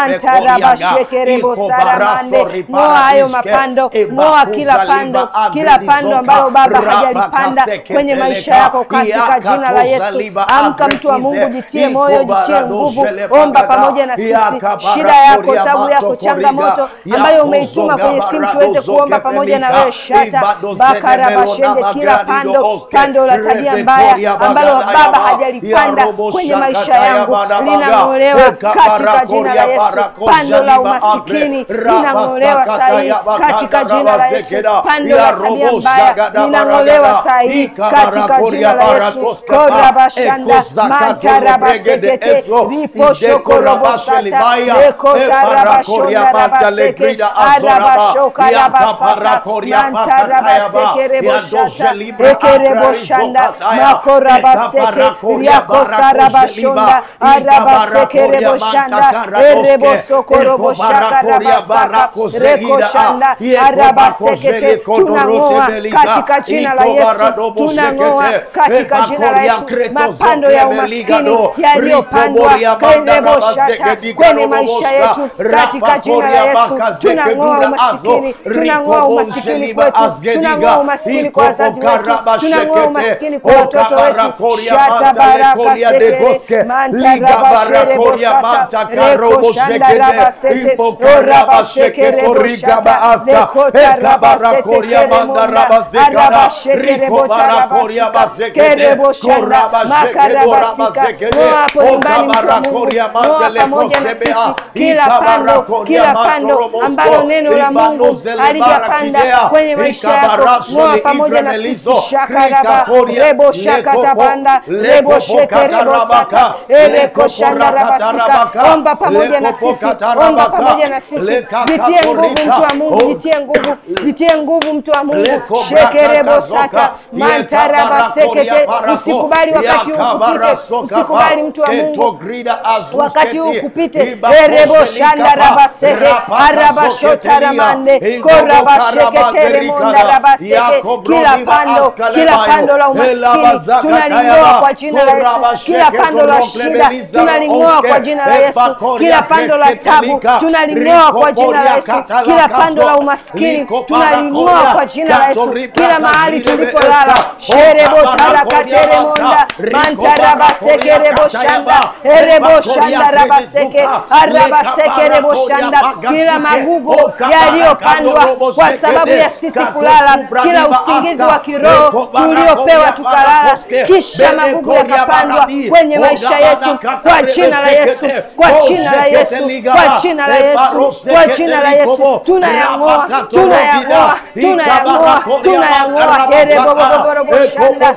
mantarabashekerebo saramande. Ng'oa hayo mapando, ng'oa kila pando, kila pando ambalo Baba hajalipanda kwenye maisha yako katika jina la Yesu. Amka mtu wa Mungu, jitie moyo, jitie nguvu, omba pamoja na sisi shida yako, tabu yako, changamoto ambayo umeituma kwenye simu tuweze kuomba pamoja na wewe. Shata bakara bashende, kila pando pando la tabia mbaya ambalo Baba hajalipanda kwenye maisha yangu linang'olewa katika jina la Yesu. Pando la umasikini linang'olewa sahihi katika jina la Yesu. Pando la tabia mbaya linang'olewa sahihi katika jina la Yesu. kora bashanda mantara basekete ripo shoko robo sata rekota rabashonda rabaseke arabashoka rabasata mantara baseke reboshata ekereboshanda makora baseke riakosa rabashonda arabaseke reboshanda erebosoko roboshaka rabasaka rekoshanda arabasekete tunang'oa katika jina la Yesu tunang'oa katika jina la Yesu mapando ya umaskini yaliyopandwa kereboshata kwenye maisha yetu katika jina la Yesu tunang'oa umasikini, tunang'oa umasikini kwetu, tunang'oa umasikini kwa wazazi wetu, tunang'oa umasikini kwa watoto wetu. shata baraka sekere mantarabashere bosata reko shanda rabasete orabashekere boshata rekota rabasete teremunda arabashekere botarabasika kere boshanda makarabasika noa hapo nyumbani mtu wa Mungu noa pamoja na sisi kila pando kila pando ambalo neno la Mungu halijapanda kwenye maisha yako, ng'oa pamoja na sisi. shakaraba rebo shakatabanda rebo shete rebo sata ereko shanda rabasika. Omba pamoja na sisi, omba pamoja na sisi. Jitie nguvu mtu wa Mungu, jitie nguvu, jitie nguvu mtu wa Mungu. shekerebo sata mantaraba sekete. Usikubali wakati huu kupite, usikubali mtu wa Mungu wakati huu kupite. erebo shanda rabaseke arabashota ramande korabasheketere monda rabaseke. Kila pando, kila pando la umaskini tunaling'oa kwa jina la Yesu. Kila pando la shida tunaling'oa kwa jina la Yesu. Kila pando la tabu tunaling'oa kwa jina la Yesu. Kila pando la umaskini tunaling'oa kwa jina la Yesu. Kila mahali tulipolala sherebo tarakatere monda mantarabaseke rebo shanda erebo shanda rabaseke arabaseke rebo shanda kila magugu yaliyopandwa kwa sababu ya sisi kulala, kila usingizi wa kiroho tuliopewa tukalala, kisha magugu yakapandwa kwenye maisha yetu, kwa jina la Yesu, kwa jina la Yesu, kwa jina la Yesu, kwa jina la Yesu, tunayang'oa, tunayang'oa, tunayang'oa, tunayang'oa hereboboboboroboshanda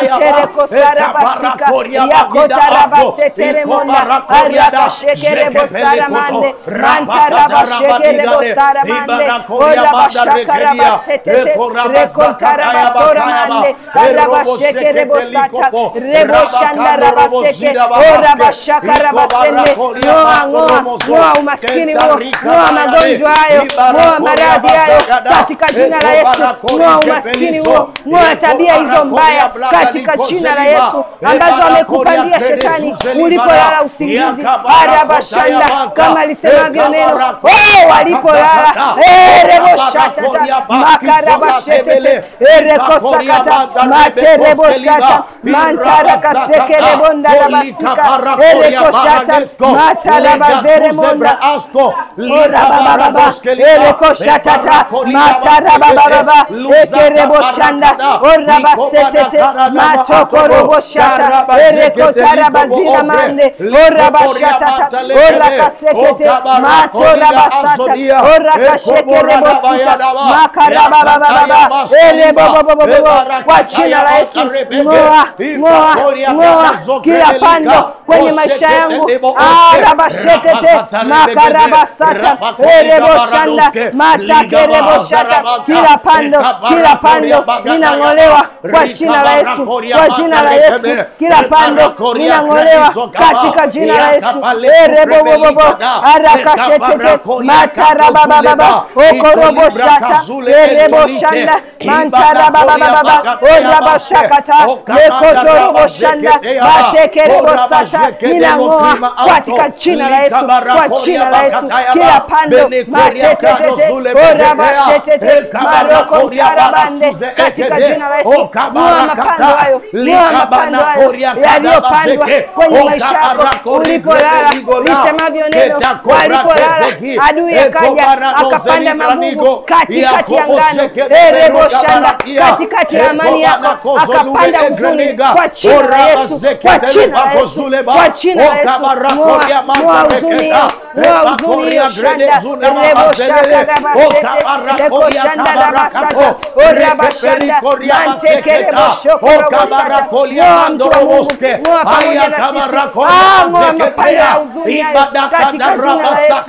manterekosarabasika yakotarabaseteremonda arabashekerebosaramande mantarabashekerebosaramande orabashakarabasetete rekontarabasoramande arabashekerebosata reboshandarabaseke orabashakarabasende ng'oa ng'oa ng'oa umaskini huo ng'oa magonjwa hayo ng'oa maradhi hayo katika jina la Yesu ng'oa umaskini huo ng'oa tabia hizo mbaya katika jina la Yesu ambazo amekupandia shetani ulipolala usingizi arabashanda kama lisemavyo neno oh walipolala Makarabababa, Ereboshatata, Makarabashetete, Erekosakata, Materebosata, Mantarakasekerebonda Rabasika, Erekoshata, Matarabazeremonda, Orabababa, Erekoshatata, Matarabababa, Ekereboshanda, Orabasetete, Matokoroboshata, Erekotarabazira mande, Orabashatata, Orakasekete, Matorabasata, Orakashekerebosita, Makarabababa, Erebobobobobo, kwa jina la Yesu, ng'oa, ng'oa, ng'oa kila pando kwenye maisha yangu, arabashetete, makarabasata, ereboshanda, matakereboshata, kila pando, kila pando ninang'olewa kwa jina la Yesu, kwa jina la Yesu, kila pando ninang'olewa katika jina la Yesu, erebobobobo, arakashetete, matarabababa, okoroboshata, ereboshanda, mantarabababa, orabashakata, lekotoroboshanda, matekerebosata, ninang'oa katika jina la Yesu, kwa jina la Yesu, kila pando matetetete, orabashetete, maroko tarabande, katika jina la Yesu, ng'oa mapando hayo, ng'oa mapando hayo yaliyopandwa kwenye maisha yako ulipolala, lisemavyo neno, walipolala adui akaja akapanda magugu katikati ya ngano, ereboshanda, katikati ya amani yako akapanda huzuni, kwa jina la Yesu, kwa jina la Yesu, kwa jina la Yesu, ng'oa ng'oa huzuni hiyo, ng'oa huzuni hiyo, shanda reboshaka rabasete lekoshanda rabasata orabashanda mantekereboshokoroboshata, ng'oa mtu wa Mungu, ng'oa pamoja na sisi, Ah, ng'oa mapanda ya huzuni hayo katika jina la Yesu,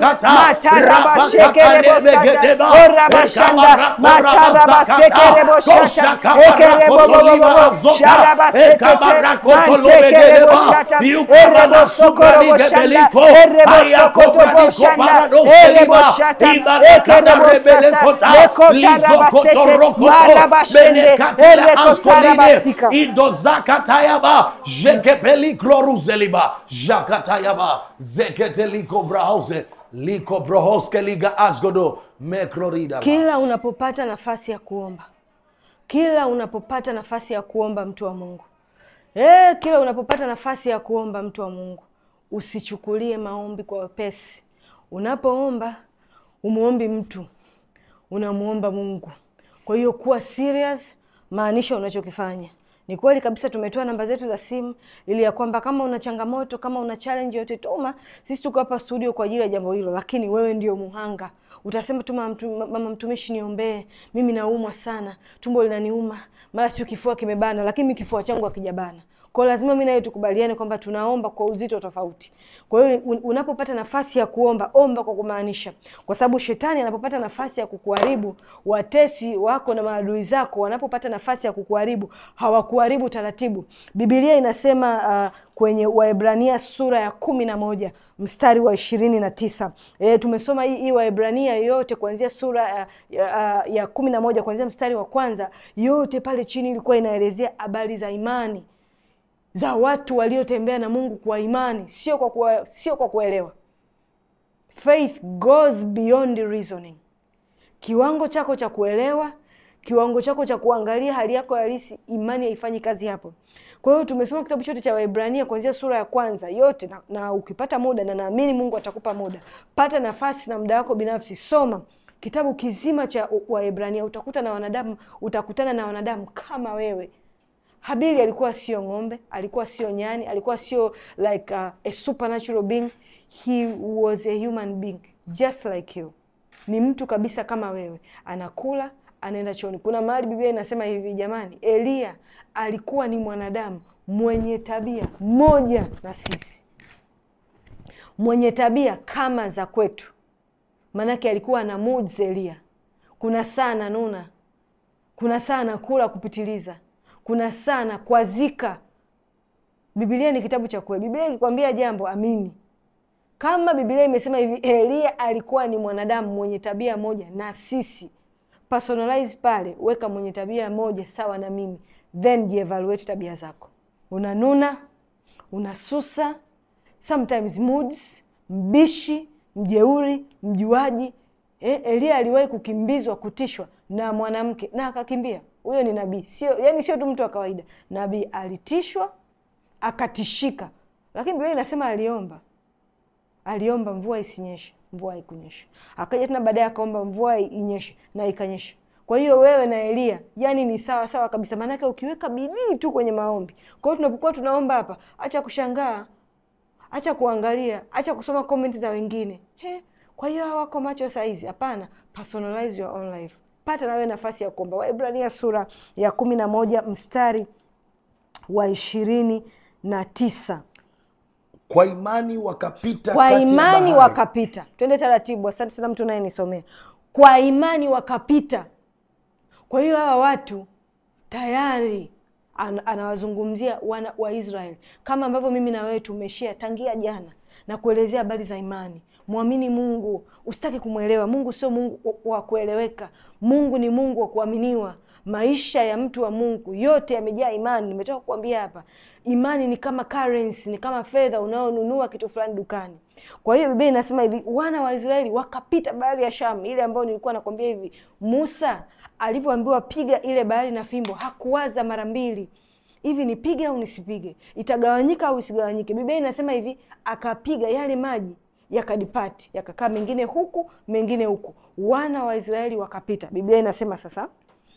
matarabashekerebosata orabashanda matarabasekereboshata ekerebobobobobo sharabasetete mantekereboshata erebosokoroboshanda erebosokotoroboshanda ereboshata ekerebosata lekotarabasete marabashende erekosarabasika idozakatayaba jekepelikloruzeleba jakatayaba zeketelikobrahose likobrohoske liga asgodo meklorida kila unapopata nafasi ya kuomba kila unapopata nafasi ya kuomba mtu wa mungu e, kila unapopata nafasi ya kuomba mtu wa mungu usichukulie maombi kwa wepesi unapoomba umwombi mtu unamwomba mungu kwa hiyo kuwa serious maanisha unachokifanya ni kweli kabisa tumetoa namba zetu za simu ili ya kwamba kama una changamoto kama una challenge yote tuma sisi tuko hapa studio kwa ajili ya jambo hilo lakini wewe ndio muhanga utasema tu mama, mtu, mama mtumishi niombee mimi naumwa sana tumbo linaniuma mara sio kifua kimebana lakini mi kifua changu hakijabana kwao lazima mi naye tukubaliane kwamba tunaomba kwa uzito tofauti kwa hiyo un- unapopata nafasi ya kuomba omba kwa kumaanisha kwa sababu shetani anapopata nafasi ya kukuharibu watesi wako na maadui zako wanapopata nafasi ya kukuharibu hawakuharibu taratibu bibilia inasema uh, kwenye waebrania sura ya kumi na moja mstari wa ishirini na tisa e, tumesoma hii, hii waebrania yote kuanzia sura ya, ya, ya kumi na moja kuanzia mstari wa kwanza yote pale chini ilikuwa inaelezea habari za imani za watu waliotembea na mungu kwa imani sio kwa, kuwa, sio kwa kuelewa faith goes beyond reasoning kiwango chako cha kuelewa kiwango chako cha kuangalia hali yako halisi imani haifanyi kazi hapo kwa hiyo tumesoma kitabu chote cha waibrania kuanzia sura ya kwanza yote na, na ukipata muda na naamini mungu atakupa muda pata nafasi na muda wako binafsi soma kitabu kizima cha waibrania utakuta na wanadamu utakutana na wanadamu kama wewe habili alikuwa sio ng'ombe alikuwa sio nyani alikuwa sio like uh, a supernatural being he was a human being just like you ni mtu kabisa kama wewe anakula anaenda chooni kuna mahali biblia inasema hivi jamani eliya alikuwa ni mwanadamu mwenye tabia moja na sisi mwenye tabia kama za kwetu maanake alikuwa na moods eliya kuna saa ananuna kuna saa anakula kupitiliza kuna saa na kwazika bibilia ni kitabu cha kweli bibilia ikikwambia jambo amini kama bibilia imesema hivi eliya alikuwa ni mwanadamu mwenye tabia moja na sisi personalize pale weka mwenye tabia moja sawa na mimi then jievaluate tabia zako unanuna unasusa sometimes moods mbishi mjeuri mjuaji Eh, Elia aliwahi kukimbizwa kutishwa na mwanamke na akakimbia. Huyo ni nabii, sio yani, sio tu mtu wa kawaida. Nabii alitishwa akatishika, lakini Biblia inasema aliomba, aliomba mvua isinyeshe, mvua haikunyesha. Akaja tena baadaye akaomba mvua inyeshe na ikanyesha. Kwa hiyo wewe na Elia yani ni sawa sawa kabisa, maanake ukiweka bidii tu kwenye maombi. Kwa hiyo tunapokuwa tunaomba hapa, acha kushangaa, acha kuangalia, acha kusoma comment za wengine. He, kwa hiyo hawako macho saizi? Hapana, personalize your own life. Pata na wewe nafasi ya kuomba. Waebrania sura ya kumi na moja mstari wa ishirini na tisa. Kwa imani wakapita Kwa kati ya imani bahari. wakapita. Twende taratibu. Asante sana mtu unayenisomea. Kwa imani wakapita. Kwa hiyo hawa watu tayari an, anawazungumzia wana wa Israeli kama ambavyo mimi na wewe tumeshia tangia jana na kuelezea habari za imani. Mwamini Mungu, usitaki kumwelewa Mungu. Sio Mungu wa- wa kueleweka. Mungu ni Mungu wa kuaminiwa. Maisha ya mtu wa Mungu yote yamejaa imani. Nimetoka kukuambia hapa, imani ni kama currency, ni kama fedha unaonunua kitu fulani dukani. Kwa hiyo Biblia inasema hivi, wana wa Israeli wakapita bahari ya Shamu, ile ambayo nilikuwa nakwambia hivi. Musa alivyoambiwa piga ile bahari na fimbo, hakuwaza mara mbili hivi nipige au nisipige, itagawanyika au isigawanyike. Biblia inasema hivi, akapiga yale maji yakadipati, yakakaa mengine huku mengine huku, wana wa Israeli wakapita. Biblia inasema sasa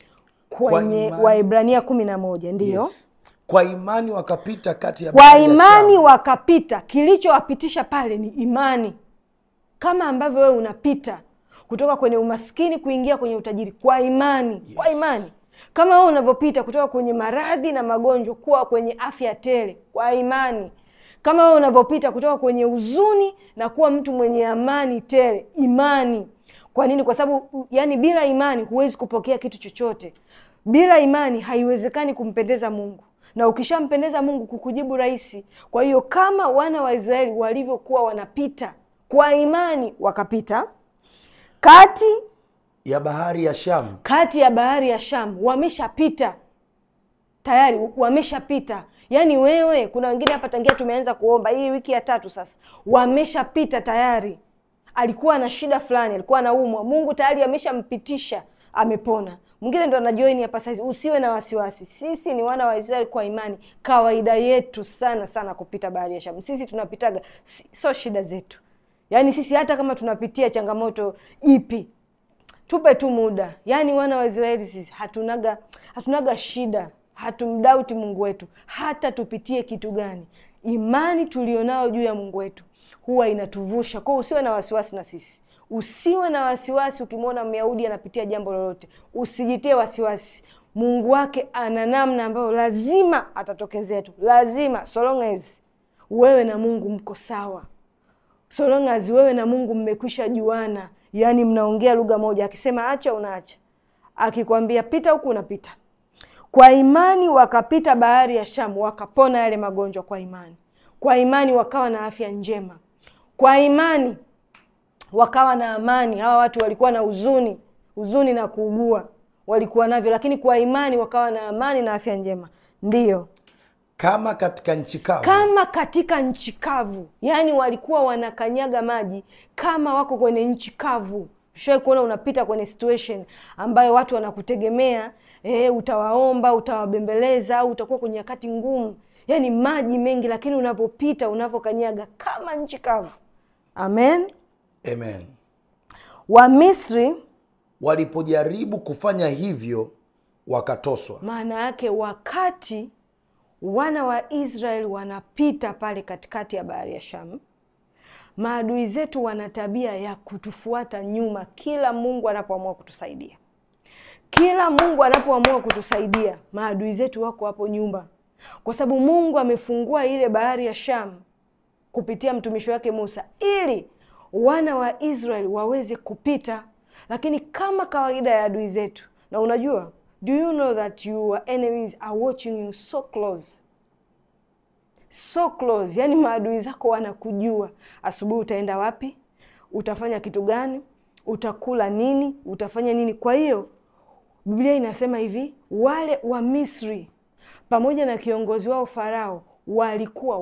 kwenye imani- Waebrania kumi na moja ndiyo Yes. Kwa imani wakapita kati ya kwa bahari ya imani Shamu. wakapita. Kilichowapitisha pale ni imani, kama ambavyo wewe unapita kutoka kwenye umaskini kuingia kwenye utajiri kwa imani. Kwa imani kama wewe unavyopita kutoka kwenye maradhi na magonjwa kuwa kwenye afya tele kwa imani, kama wewe unavyopita kutoka kwenye huzuni na kuwa mtu mwenye amani tele, imani. Kwa nini? Kwa sababu yani, bila imani huwezi kupokea kitu chochote. Bila imani haiwezekani kumpendeza Mungu, na ukishampendeza Mungu kukujibu rahisi. Kwa hiyo kama wana wa Israeli walivyokuwa wanapita kwa imani, wakapita kati ya bahari ya Shamu. kati ya bahari ya Shamu, wameshapita tayari, wameshapita. Yaani wewe, kuna wengine hapa tangia tumeanza kuomba hii wiki ya tatu sasa, wameshapita tayari. Alikuwa na shida fulani, alikuwa anaumwa, Mungu tayari ameshampitisha, amepona. Mwingine ndo anajoini hapa saizi. Usiwe na wasiwasi, sisi ni wana wa Israeli kwa imani. Kawaida yetu sana sana kupita bahari ya Shamu, sisi tunapitaga, si- sio shida zetu. Yaani sisi hata kama tunapitia changamoto ipi tupe tu muda. Yaani wana wa Israeli sisi hatunaga hatunaga shida, hatumdauti Mungu wetu hata tupitie kitu gani. Imani tulionao juu ya Mungu wetu huwa inatuvusha. Kwa hiyo usiwe na wasiwasi na sisi, usiwe na wasiwasi. Ukimwona Myahudi anapitia jambo lolote, usijitie wasiwasi. Mungu wake ana namna ambayo lazima atatokezea tu, lazima, so long as wewe na Mungu mko sawa so long as wewe na Mungu mmekwisha juana, yaani mnaongea lugha moja. Akisema acha, unaacha. Akikwambia pita huku, unapita. Kwa imani wakapita bahari ya Shamu, wakapona yale magonjwa kwa imani. Kwa imani wakawa na afya njema. Kwa imani wakawa na amani. Hawa watu walikuwa na huzuni, huzuni na kuugua walikuwa navyo, lakini kwa imani wakawa na amani na afya njema. Ndiyo, Kama katika nchi kavu. kama katika nchi kavu, yaani walikuwa wanakanyaga maji kama wako kwenye nchi kavu. Ushawahi kuona unapita kwenye situation ambayo watu wanakutegemea eh, utawaomba, utawabembeleza au utakuwa kwenye nyakati ngumu, yaani maji mengi, lakini unavyopita, unavyokanyaga kama nchi kavu. Amen. Amen. Wamisri Walipojaribu kufanya hivyo wakatoswa. maana yake wakati wana wa Israeli wanapita pale katikati ya bahari ya Shamu, maadui zetu wana tabia ya kutufuata nyuma kila Mungu anapoamua kutusaidia. Kila Mungu anapoamua kutusaidia, maadui zetu wako hapo nyuma, kwa sababu Mungu amefungua ile bahari ya Shamu kupitia mtumishi wake Musa ili wana wa Israeli waweze kupita, lakini kama kawaida ya adui zetu. Na unajua, do you know that your enemies are watching you so close so close, yani maadui zako wanakujua. Asubuhi utaenda wapi, utafanya kitu gani, utakula nini, utafanya nini. Kwa hiyo Biblia inasema hivi, wale wa Misri pamoja na kiongozi wao Farao walikuwa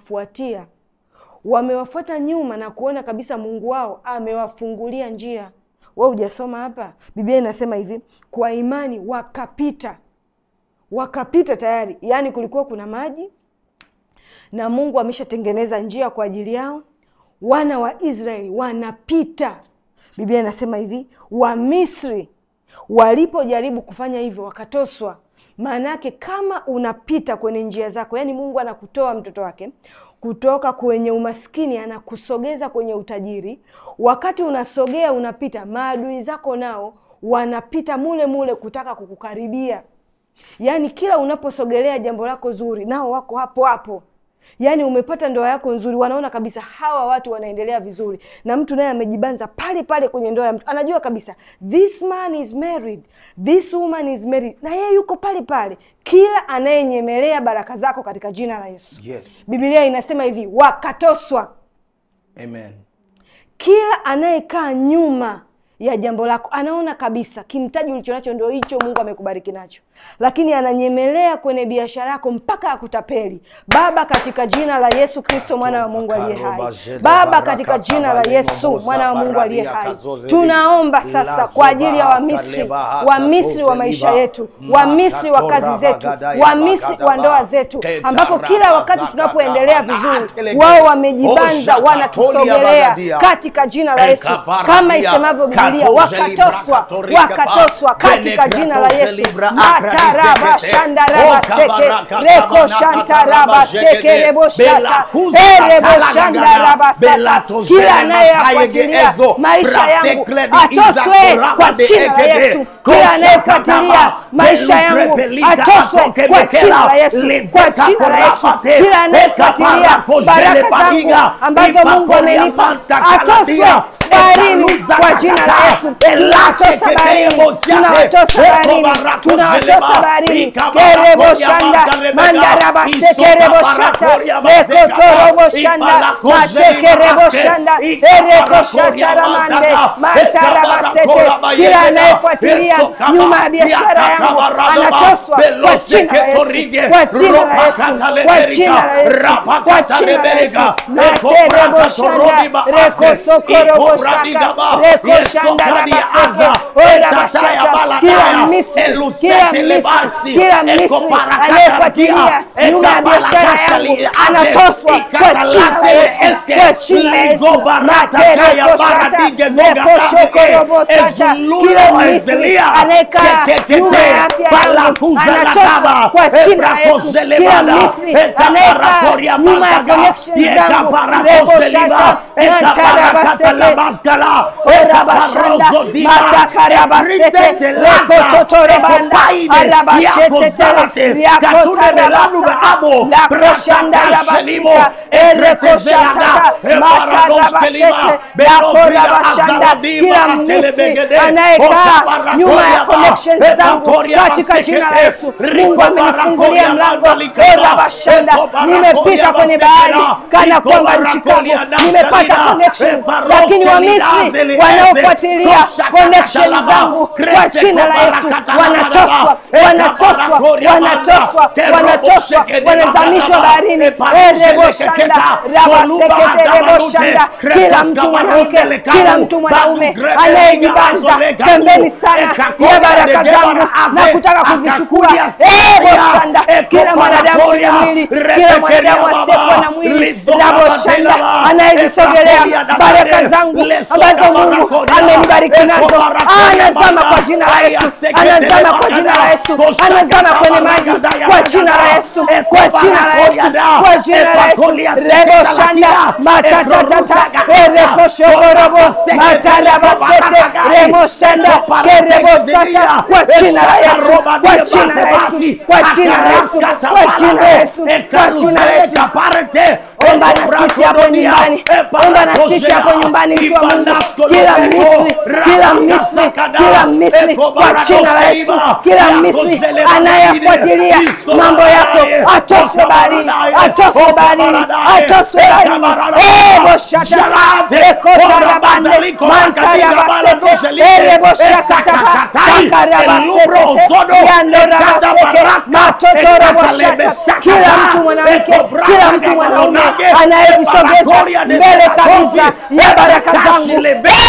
wanawafuatia, wamewafuata nyuma na kuona kabisa Mungu wao amewafungulia njia. we hujasoma hapa biblia inasema hivi kwa imani wakapita wakapita tayari yaani kulikuwa kuna maji na mungu ameshatengeneza njia kwa ajili yao wana wa israeli wanapita biblia inasema hivi wamisri walipojaribu kufanya hivyo wakatoswa maana yake kama unapita kwenye njia zako yaani mungu anakutoa mtoto wake kutoka kwenye umaskini anakusogeza kwenye utajiri wakati unasogea unapita maadui zako nao wanapita mule mule kutaka kukukaribia yaani kila unaposogelea jambo lako zuri nao wako hapo hapo yaani umepata ndoa yako nzuri wanaona kabisa hawa watu wanaendelea vizuri na mtu naye amejibanza pale pale kwenye ndoa ya mtu anajua kabisa this man is married this woman is married na yeye yuko pale pale kila anayenyemelea baraka zako katika jina la yesu Yes. bibilia inasema hivi wakatoswa Amen. kila anayekaa nyuma ya jambo lako anaona kabisa kimtaji ulichonacho ndo hicho mungu amekubariki nacho lakini ananyemelea kwenye biashara yako mpaka akutapeli baba katika jina la yesu kristo mwana wa mungu aliye hai baba katika jina la yesu mwana wa mungu aliye hai tunaomba sasa kwa ajili ya wamisri wamisri wa maisha yetu wamisri wa kazi zetu wamisri wa ndoa zetu ambapo kila wakati tunapoendelea vizuri wao wamejibanza wanatusogelea katika jina la yesu kama isemavyo bibilia wakatoswa wakatoswa katika jina la yesu mataraba shandaraba seke reko shantaraba seke rebo shata erebo shandaraba sata kila anayeyafuatilia maisha yangu atoswe kwa jina la yesu kila anayefuatilia maisha yangu atoswe kwa jina la yesu kwa jina la yesu kila anayefuatilia baraka zangu ambazo mungu amenipa atoswe baharini kwa jina la yesu tunawatosa baharini tunawatosa baharini tunawatosa baharini kerebo shanda mandaraba sekerebo shata ekotorobo shanda matekerebo shanda ereko shata ramande mataraba sete kila anayefuatilia nyuma ya biashara yangu anatoswa kwa jina la yesu kwa jina la yesu kwa jina la yesu kwa jina la yesu materebo shanda reko sokorobo shaka reko shanda rabaseke ora bashata kila misri kila misri kila misri anayefuatilia nyuma ya biashara yangu anatoswa kwa jina la yesu kwa jina la yesu matereko shata reko shokorobo shata kila misri anayekaa nyuma ya afya yangu anatoswa kwa jina la yesu kila misri anayekaa nyuma ya connection zangu reko shata natarabaseke orabashanda matakarabasete rekototorebanda arabashetetere riakotarabasata lakoshandarabasika erekoshatata matarabasete lakorabashanda kila misri anayekaa nyuma ya connection zangu katika jina la yesu mungu amenifungulia mlango orabashanda nimepita kwenye bahari kana kwamba nchi kavu nimepata connections lakini wamisri wanaofuatilia connection zangu kwa jina la yesu wanatoswa wanatoswa wanatoswa wanatoswa wanazamishwa baharini ereboshanda rabaseketereboshanda kila mtu mwanamke kila mtu mwanaume anayejibanza pembeni sana ya baraka zangu na kutaka kuzichukua eboshanda kila mwanadamu mwenye mwili kila mwanadamu asiyekuwa na mwili raboshanda anayezisogelea baraka zangu ambazo mungu amenibariki nazo anazama kwa jina la yesu anazama kwa jina la yesu anazama kwenye maji kwa jina la yesu kwa jina la yesu kwa jina la yesu rebo shanda matatatata ereko shogorobo matarabasete remo shanda kerebo sata kwa jina la yesu kwa jina la yesu kwa jina la yesu kwa jina la yesu kwa jina la yesu omba na sisi hapo nyumbani omba na sisi hapo nyumbani mtu wa mungu kila misri kila misri kila misri kwa jina la yesu kila misri anayefuatilia mambo yako atoswe baharini atoswe baharini atoswe baharini eboshata ekotarabande mantarabasete ereboshakataka takarabasete yandorabaseke matotoroboshata kila mtu mwanamke kila mtu mwanaume anayevisogeza mbele kabisa ya baraka zangu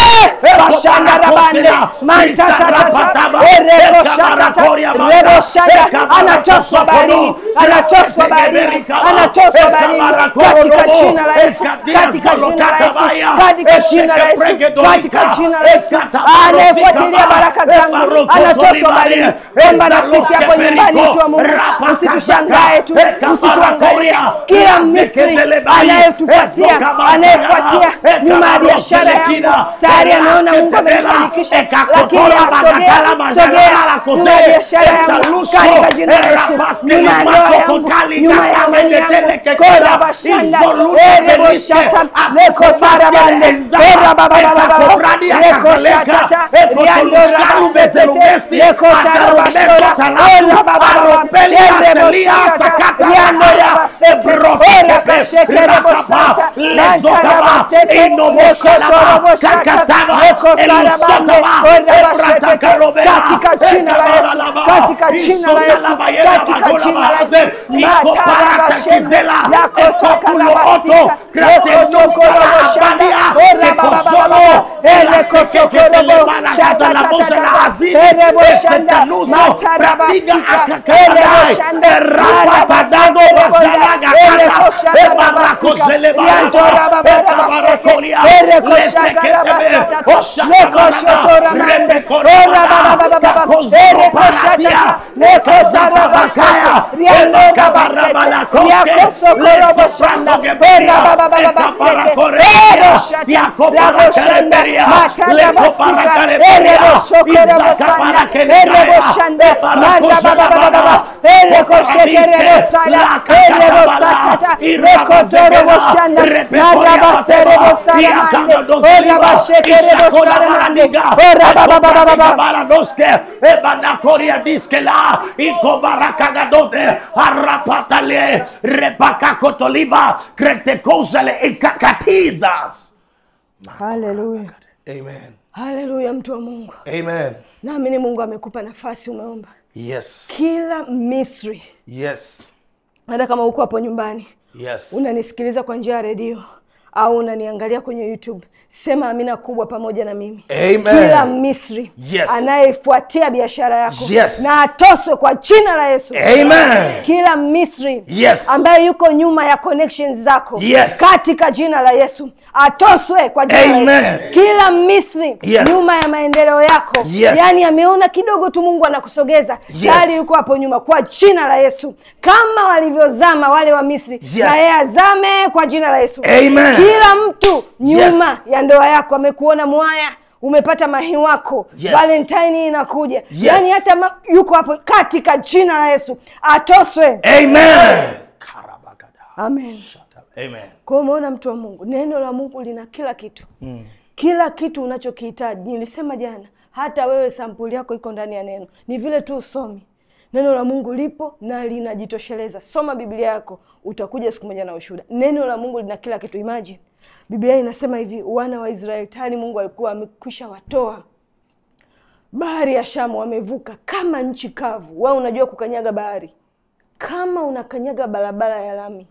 bashandarabande mantatatata ereboshatata reboshanda anatoswa baharini anatoswa baharini anatoswa baharini katika jina la Yesu katika jina la Yesu katika jina la Yesu katika jina la Yesu anayefuatilia baraka zangu anatoswa baharini omba na sisi hapo nyumbani tu wa Mungu usitushangae tu usituangalie kila Misri anayetufuatia anayefuatia nyuma ya biashara yangu tayari ameona Mungu amenifanikisha lakini asogea sogea nyuma ya biashara yangu katika jina la Yesu nyuma ya ndoa yangu nyuma ya amani yangu kora bashanda ere boshata leko tarabande ora baba baba baba leko shatata riando rabasete leko tarabashora ora baba baba ere boshata riando rabasete ora kashekere bosata lanta rabasete leko toroboshata leko tarabande ora bashetete katika jina la Yesu katika jina la Yesu katika jina la Yesu matarabashende lako takarabasita leko tokoroboshanda ora baba baba ere kotokorobo shata tata ere boshanda matarabasita ere boshanda rapatadado boshanda ere koshanda babasika rianto rababa rabaseke ere koshaka rabasata leko shotora mande ora baba baba baba ere koshata leko zarabasata rianto rabasete riako sokorobo shanda ora baba baba basete ere shata rabo shanda matada basika ere boshokorobo sanda ere boshanda manda baba baba baba ere koshekere bosala ere bosatata reko zoro boshanda manda basere bosala mande ora bashekere bosala mande ora baba baba baba baradoske ebanakoria diskela ikobarakagadote arapatale repakakotoliba kretekozele ikakatizas haleluya Amen. haleluya mtu wa mungu Amen. naamini mungu amekupa nafasi umeomba Yes. kila misri Yes. hata kama uko hapo nyumbani Yes. unanisikiliza kwa njia ya redio au unaniangalia kwenye youtube sema amina kubwa pamoja na mimi Amen. kila misri Yes. anayefuatia biashara yako Yes. na atoswe kwa jina la yesu Amen. kila misri Yes. ambaye yuko nyuma ya connections zako Yes. katika jina la yesu atoswe kwa jina la Amen. yesu kila misri Yes. nyuma ya maendeleo yako Yes. yaani ameona kidogo tu mungu anakusogeza Yes. tayari yuko hapo nyuma kwa jina la yesu kama walivyozama wale wa misri Yes. na yeye azame kwa jina la yesu Amen. kila mtu nyuma Yes. ya ndoa yako amekuona mwaya umepata mahi wako Yes. valentine inakuja Yes. yaani hata ma, yuko hapo katika jina la yesu atoswe Amen. Karabagada. amen Amen. kwa hiyo umeona mtu wa mungu neno la mungu lina kila kitu mm. kila kitu unachokihitaji nilisema jana hata wewe sampuli yako iko ndani ya neno ni vile tu usomi neno la mungu lipo na linajitosheleza soma biblia yako utakuja siku moja na ushuhuda neno la mungu lina kila kitu imagine biblia inasema hivi wana wa israeli tayari mungu alikuwa amekwisha watoa bahari ya shamu wamevuka kama nchi kavu wao unajua kukanyaga bahari kama unakanyaga barabara ya lami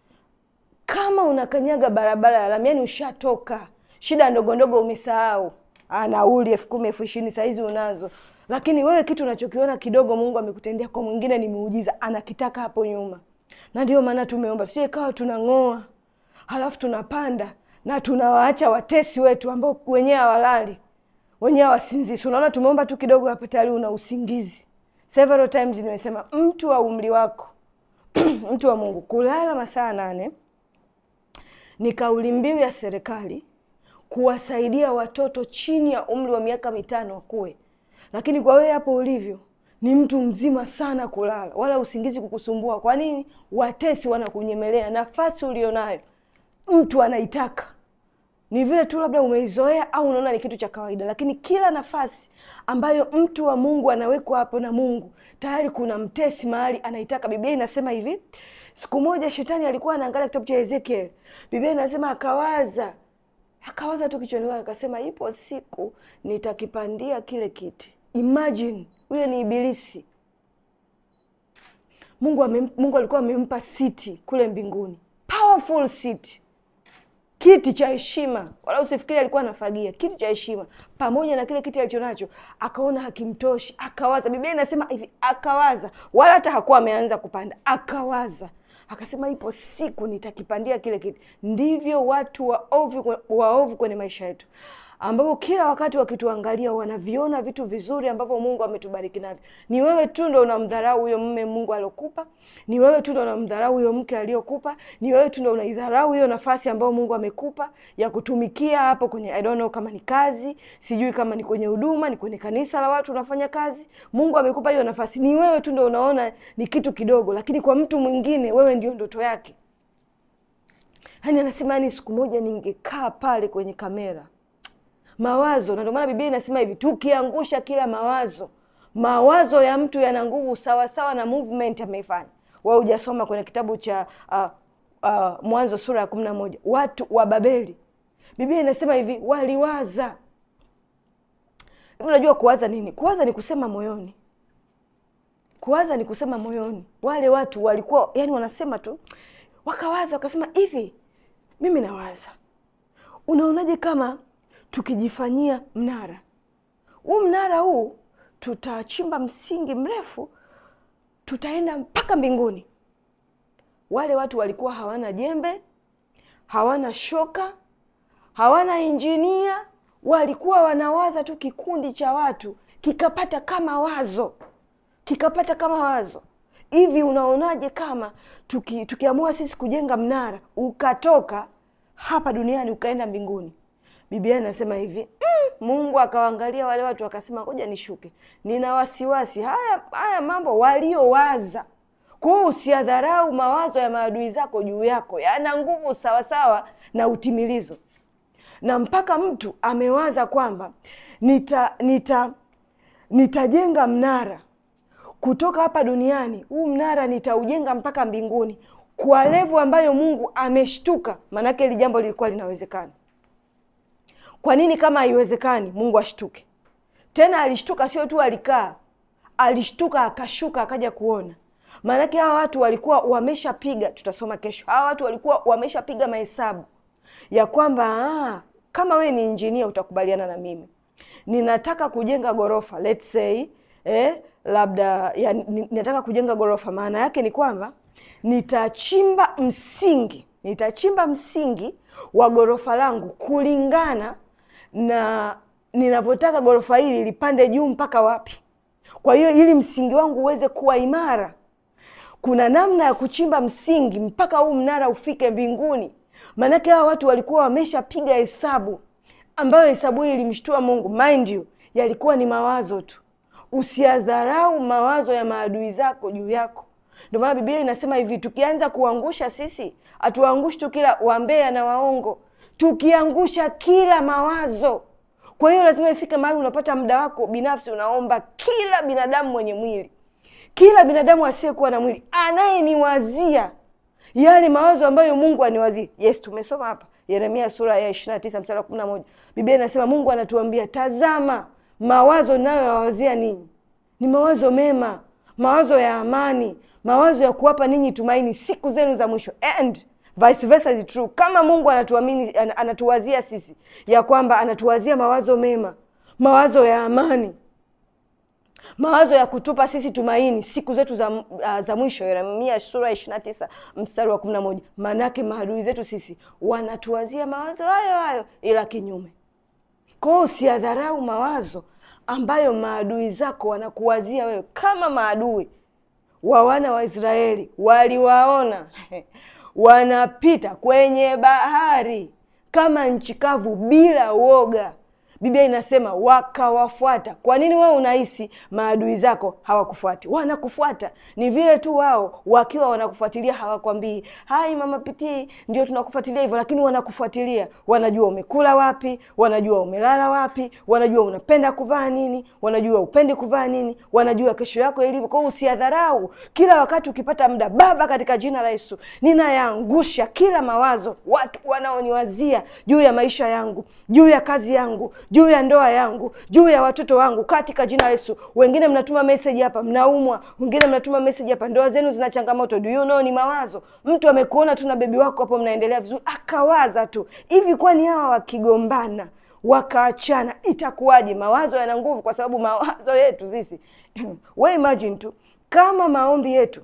kama unakanyaga barabara ya lami yani ushatoka shida ndogo ndogo umesahau Ah, nauli elfu kumi elfu ishirini sahizi unazo lakini wewe kitu unachokiona kidogo mungu amekutendea kwa mwingine ni muujiza anakitaka hapo nyuma na ndio maana tumeomba tusije kawa tunang'oa halafu tunapanda na tunawaacha watesi wetu ambao wenyewe hawalali wenyewe hawasinzisi unaona tumeomba tu kidogo hapa tayari una usingizi several times nimesema mtu wa umri wako mtu wa mungu kulala masaa nane ni kauli mbiu ya serikali kuwasaidia watoto chini ya umri wa miaka mitano wakuwe lakini kwa wewe hapo ulivyo ni mtu mzima sana kulala wala usingizi kukusumbua kwa nini watesi wanakunyemelea nafasi ulionayo mtu anaitaka ni vile tu labda umeizoea au unaona ni kitu cha kawaida lakini kila nafasi ambayo mtu wa mungu anawekwa hapo na mungu tayari kuna mtesi mahali anaitaka biblia inasema hivi siku moja shetani alikuwa anaangalia kitabu cha ezekiel biblia inasema akawaza akawaza tu kichwani kwake akasema ipo siku nitakipandia kile kiti imagine huyo ni ibilisi mungu, amem, mungu alikuwa amempa siti kule mbinguni powerful powerful seat kiti cha heshima, wala usifikiri alikuwa anafagia. Kiti cha heshima pamoja na kile kiti alichonacho, akaona hakimtoshi, akawaza. Biblia inasema hivi, akawaza, wala hata hakuwa ameanza kupanda, akawaza akasema, ipo siku nitakipandia kile kiti. Ndivyo watu waovu waovu kwenye maisha yetu ambapo kila wakati wakituangalia wanaviona vitu vizuri ambavyo Mungu ametubariki navyo. Ni wewe tu ndo unamdharau huyo mume Mungu aliokupa, ni wewe tu ndo unamdharau huyo mke aliokupa, ni wewe tu ndo unaidharau hiyo nafasi ambayo Mungu amekupa ya kutumikia hapo kwenye I don't know kama ni kazi, sijui kama ni kwenye huduma, ni kwenye kanisa la watu unafanya kazi. Mungu amekupa hiyo nafasi, ni wewe tu ndo unaona ni kitu kidogo, lakini kwa mtu mwingine wewe ndio ndoto yake. Yaani anasema yani, siku moja ningekaa pale kwenye kamera mawazo na ndio maana Biblia inasema hivi, tukiangusha kila mawazo. Mawazo ya mtu yana nguvu sawasawa na movement ameifanya. Wewe hujasoma kwenye kitabu cha uh, uh, Mwanzo sura ya kumi na moja watu wa Babeli, Biblia inasema hivi, waliwaza hivi. Unajua kuwaza nini? Kuwaza ni kusema moyoni. Kuwaza ni kusema moyoni. Wale watu walikuwa yani wanasema tu, wakawaza wakasema hivi, mimi nawaza, unaonaje kama tukijifanyia mnara huu, mnara huu tutachimba msingi mrefu, tutaenda mpaka mbinguni. Wale watu walikuwa hawana jembe, hawana shoka, hawana injinia, walikuwa wanawaza tu. Kikundi cha watu kikapata kama wazo, kikapata kama wazo hivi, unaonaje kama tuki, tukiamua sisi kujenga mnara ukatoka hapa duniani ukaenda mbinguni? Biblia inasema hivi mm, Mungu akawaangalia wale watu akasema, ngoja nishuke, nina wasiwasi haya haya mambo waliowaza. Kwa hiyo usiadharau mawazo ya maadui zako juu yako, yana nguvu sawasawa na utimilizo. Na mpaka mtu amewaza kwamba nita nita nitajenga mnara kutoka hapa duniani, huu mnara nitaujenga mpaka mbinguni, kwa levu ambayo Mungu ameshtuka. Maanake hili jambo lilikuwa linawezekana. Kwa nini kama haiwezekani Mungu ashtuke? Tena alishtuka, sio tu alikaa, alishtuka akashuka, akaja kuona. Maanake hawa watu walikuwa wameshapiga, tutasoma kesho, hawa watu walikuwa wameshapiga mahesabu ya kwamba aa, kama wewe ni injinia utakubaliana na mimi, ninataka kujenga ghorofa let's say eh, labda ya, ninataka kujenga ghorofa. Maana yake ni kwamba nitachimba msingi, nitachimba msingi wa ghorofa langu kulingana na ninavyotaka ghorofa hili lipande juu mpaka wapi. Kwa hiyo ili msingi wangu uweze kuwa imara, kuna namna ya kuchimba msingi mpaka huu mnara ufike mbinguni. Maanake hawa watu walikuwa wameshapiga hesabu, ambayo hesabu hii ilimshtua Mungu. Mind you, yalikuwa ni mawazo tu. Usiadharau mawazo ya maadui zako juu yako. Ndio maana Biblia inasema hivi, tukianza kuangusha sisi, hatuangushi tu kila wambea na waongo, tukiangusha kila mawazo. Kwa hiyo lazima ifike mahali unapata muda wako binafsi, unaomba kila binadamu mwenye mwili, kila binadamu asiyekuwa na mwili, anayeniwazia yale mawazo ambayo Mungu aniwazie. Yes, tumesoma hapa Yeremia sura ya ishirini na tisa mstari wa kumi na moja Biblia inasema Mungu anatuambia, tazama mawazo nayoyawazia ninyi ni mawazo mema, mawazo ya amani, mawazo ya kuwapa ninyi tumaini siku zenu za mwisho. And vice versa is true. Kama Mungu anatuamini, anatuwazia sisi ya kwamba anatuwazia mawazo mema, mawazo ya amani, mawazo ya kutupa sisi tumaini siku zetu za, uh, za mwisho. Yeremia sura ishirini na tisa mstari wa kumi na moja Maanake maadui zetu sisi wanatuwazia mawazo hayo hayo, ila kinyume. Kwa hiyo usiadharau mawazo ambayo maadui zako wanakuwazia wewe. Kama maadui wa wana wa Israeli waliwaona wanapita kwenye bahari kama nchi kavu bila uoga, Biblia inasema wakawafuata. Kwa nini wewe unahisi maadui zako hawakufuati? Wanakufuata. Ni vile tu wao wakiwa wanakufuatilia hawakwambii hai mama Pitii, ndio tunakufuatilia hivyo, lakini wanakufuatilia. Wanajua umekula wapi, wanajua umelala wapi, wanajua unapenda kuvaa nini, wanajua upendi kuvaa nini, wanajua kesho yako ilivyo. Kwa hiyo usiadharau kila wakati ukipata muda. Baba, katika jina la Yesu ninayaangusha kila mawazo watu wanaoniwazia juu ya maisha yangu, juu ya kazi yangu juu ya ndoa yangu juu ya watoto wangu katika jina la yesu wengine mnatuma meseji hapa mnaumwa wengine mnatuma meseji hapa ndoa zenu zina changamoto do you know ni mawazo mtu amekuona tu na bebi wako hapo mnaendelea vizuri akawaza tu hivi kwani hawa wakigombana wakaachana itakuwaje mawazo yana nguvu kwa sababu mawazo yetu sisi we imagine tu kama maombi yetu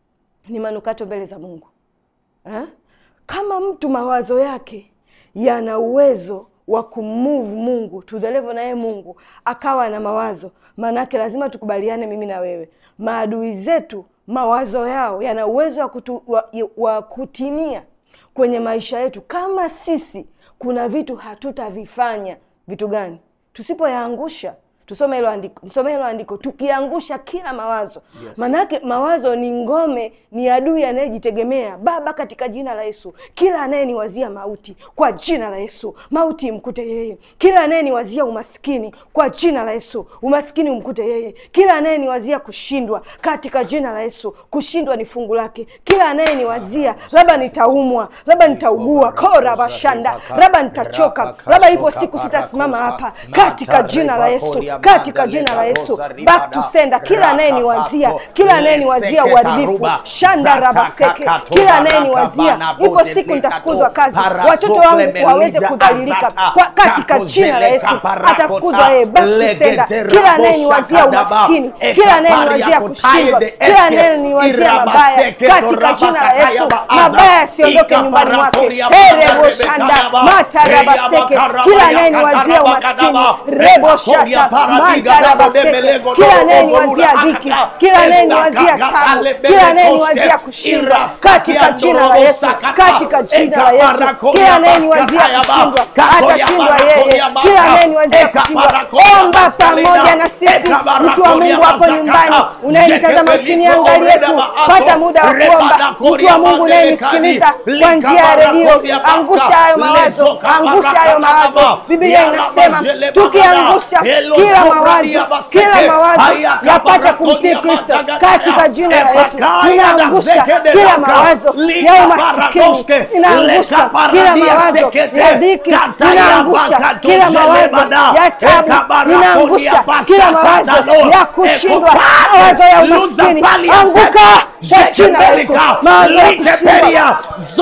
ni manukato mbele za mungu ha? kama mtu mawazo yake yana uwezo wa kumove mungu to the level naye mungu akawa na mawazo maanaake lazima tukubaliane mimi na wewe maadui zetu mawazo yao yana uwezo wa, kutu, wa, wa kutimia kwenye maisha yetu kama sisi kuna vitu hatutavifanya vitu gani tusipoyaangusha tusome hilo andiko nisome hilo andiko tukiangusha kila mawazo Yes. maanake mawazo ni ngome ni adui anayejitegemea baba katika jina la yesu kila anayeniwazia mauti kwa jina la yesu mauti imkute yeye kila anayeniwazia umaskini kwa jina la yesu umaskini umkute yeye kila anayeniwazia kushindwa katika jina la yesu kushindwa ni fungu lake kila anayeniwazia labda nitaumwa labda nitaugua kora bashanda labda nitachoka labda ipo siku sitasimama hapa katika jina la yesu katika jina la yesu back to sender kila anayeniwazia kila anayeniwazia uharibifu shanda rabaseke kila anayeniwazia ipo siku nitafukuzwa kazi watoto wangu waweze kudhalilika kwa katika jina la yesu atafukuzwa yeye back to sender kila anayeniwazia umaskini kila anayeniwazia kushindwa kila anayeniwazia mabaya katika jina la yesu mabaya yasiondoke nyumbani mwake rebo shanda matarabaseke kila anayeniwazia umaskini rebo shata matarabaseke kila anayeniwazia dhiki kila anayeniwazia tabu kila anayeniwazia kushindwa katika jina la yesu katika jina la yesu kila anayeniwazia kushindwa atashindwa yeye kila anayeniwazia kushindwa omba pamoja na sisi mtu wa mungu hapo nyumbani unayenitazama usiniangalie tu pata muda wa kuomba mtu wa mungu unayenisikiliza kwa njia ya redio angusha hayo mawazo angusha hayo mawazo biblia inasema tukiangusha kila mawazo kila mawazo yapate kumtii kristo katika jina la yesu inaangusha kila mawazo ya umasikini inaangusha kila mawazo ya dhiki inaangusha kila mawazo ya tabu inaangusha kila mawazo ya kushindwa mawazo ya umasikini anguka kwa jina la yesu mawazo ya kushindwa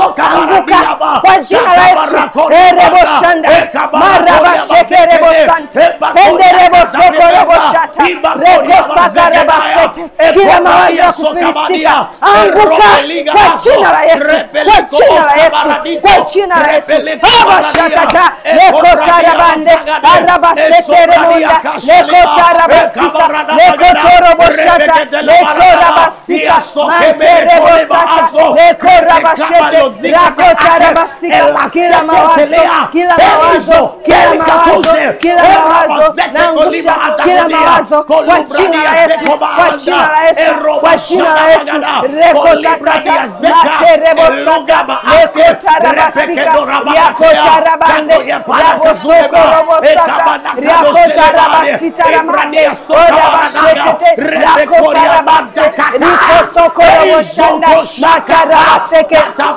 anguka kwa jina la yesu erebo shanda maraba shekerebo sante enderebo sokorobo shata reko sakareba sete kila mawazo ya kufilisika anguka kwa jina la yesu kwa jina la yesu kwa jina la yesu aba shakata leko tarabande araba setere munda leko tarabasika leko torobo shata leko rabasika manterebo sata leko rabashete rako tarabasika kila mawazo kila mawazo kila mawazo kila mawazo naangusha kila mawazo kwa jina la Yesu kwa jina la Yesu kwa jina la Yesu reko tatata materebo sata leko tarabasika yako tarabande rabo soko robo sata rako tarabasita ramande oda bashetete rako tarabase riko soko robo shanda matarabaseke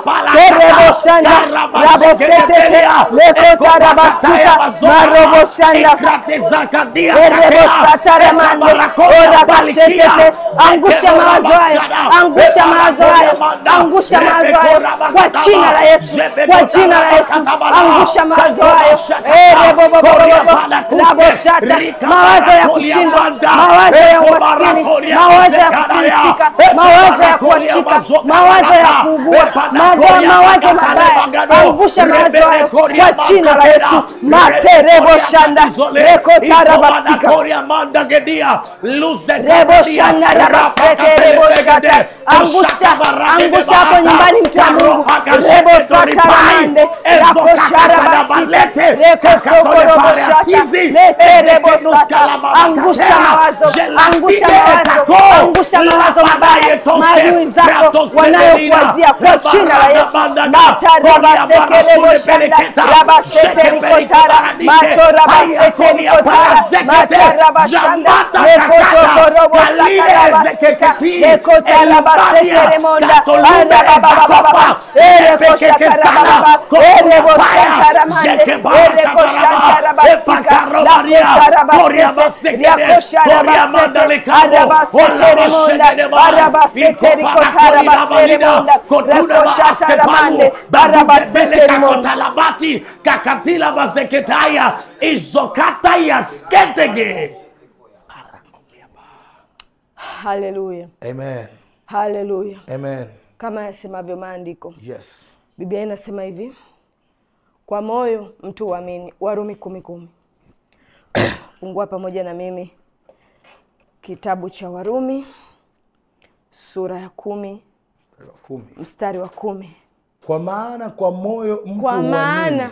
terebo shanda rabo setete leko tarabasika marobo shanda erebo sataramande ora bashetete angusha mawazo hayo angusha mawazo hayo angusha mawazo hayo kwa jina la Yesu kwa jina la Yesu angusha mawazo hayo erebobobobobo laboshata mawazo ya kushindwa mawazo ya umaskini mawazo ya kufilisika mawazo ya kuachika mawazo ya kuugua mawa- mawazo mabaya angusha mawazo hayo kwa jina la Yesu materebo shanda reko tarabasika rebo shanda rabaseke rebo shata angusha angusha hapo nyumbani mtu wa Mungu rebo sataramande rako sharabasite reko soko robo shata lete rebo sata angusha mawazo angusha mawazo angusha mawazo mabaya maadui zako wanayokuwazia kwa jina la Yesu mata rabaseke rebo shanda rabasete rikotara mato rabasete rikotara mata rabashanda reko soko robo sata rabasika reko tarabasete remonda anda baba baba baba ereko shaka baba baba ereko shaka Mande, Zeke baraka Ereko baraba, Shantarabasika, Epakaro Maria, Lakotarabasete, Koria basekede, Riakosharabasete, Koria mandale kabo, Arabasete Ola Remonda, bashekede ba, Arabasete Iko para Rikotarabasere korida Monda, balida, Kotuna ba Rakoshatarabande, askepalu, Baduke Arabasete bele Remonda. kakotalabati, Kakatila bazeketaya, Izokataya sketege. Haleluya, Amen. haleluya. Amen. Kama yasemavyo maandiko, Yes. Biblia inasema hivi, kwa moyo mtu huamini. Warumi kumi kumi. Fungua pamoja na mimi kitabu cha Warumi sura ya kumi Mstari wa kumi. mstari wa kumi. Kwa maana kwa moyo mtu Kwa huamini maana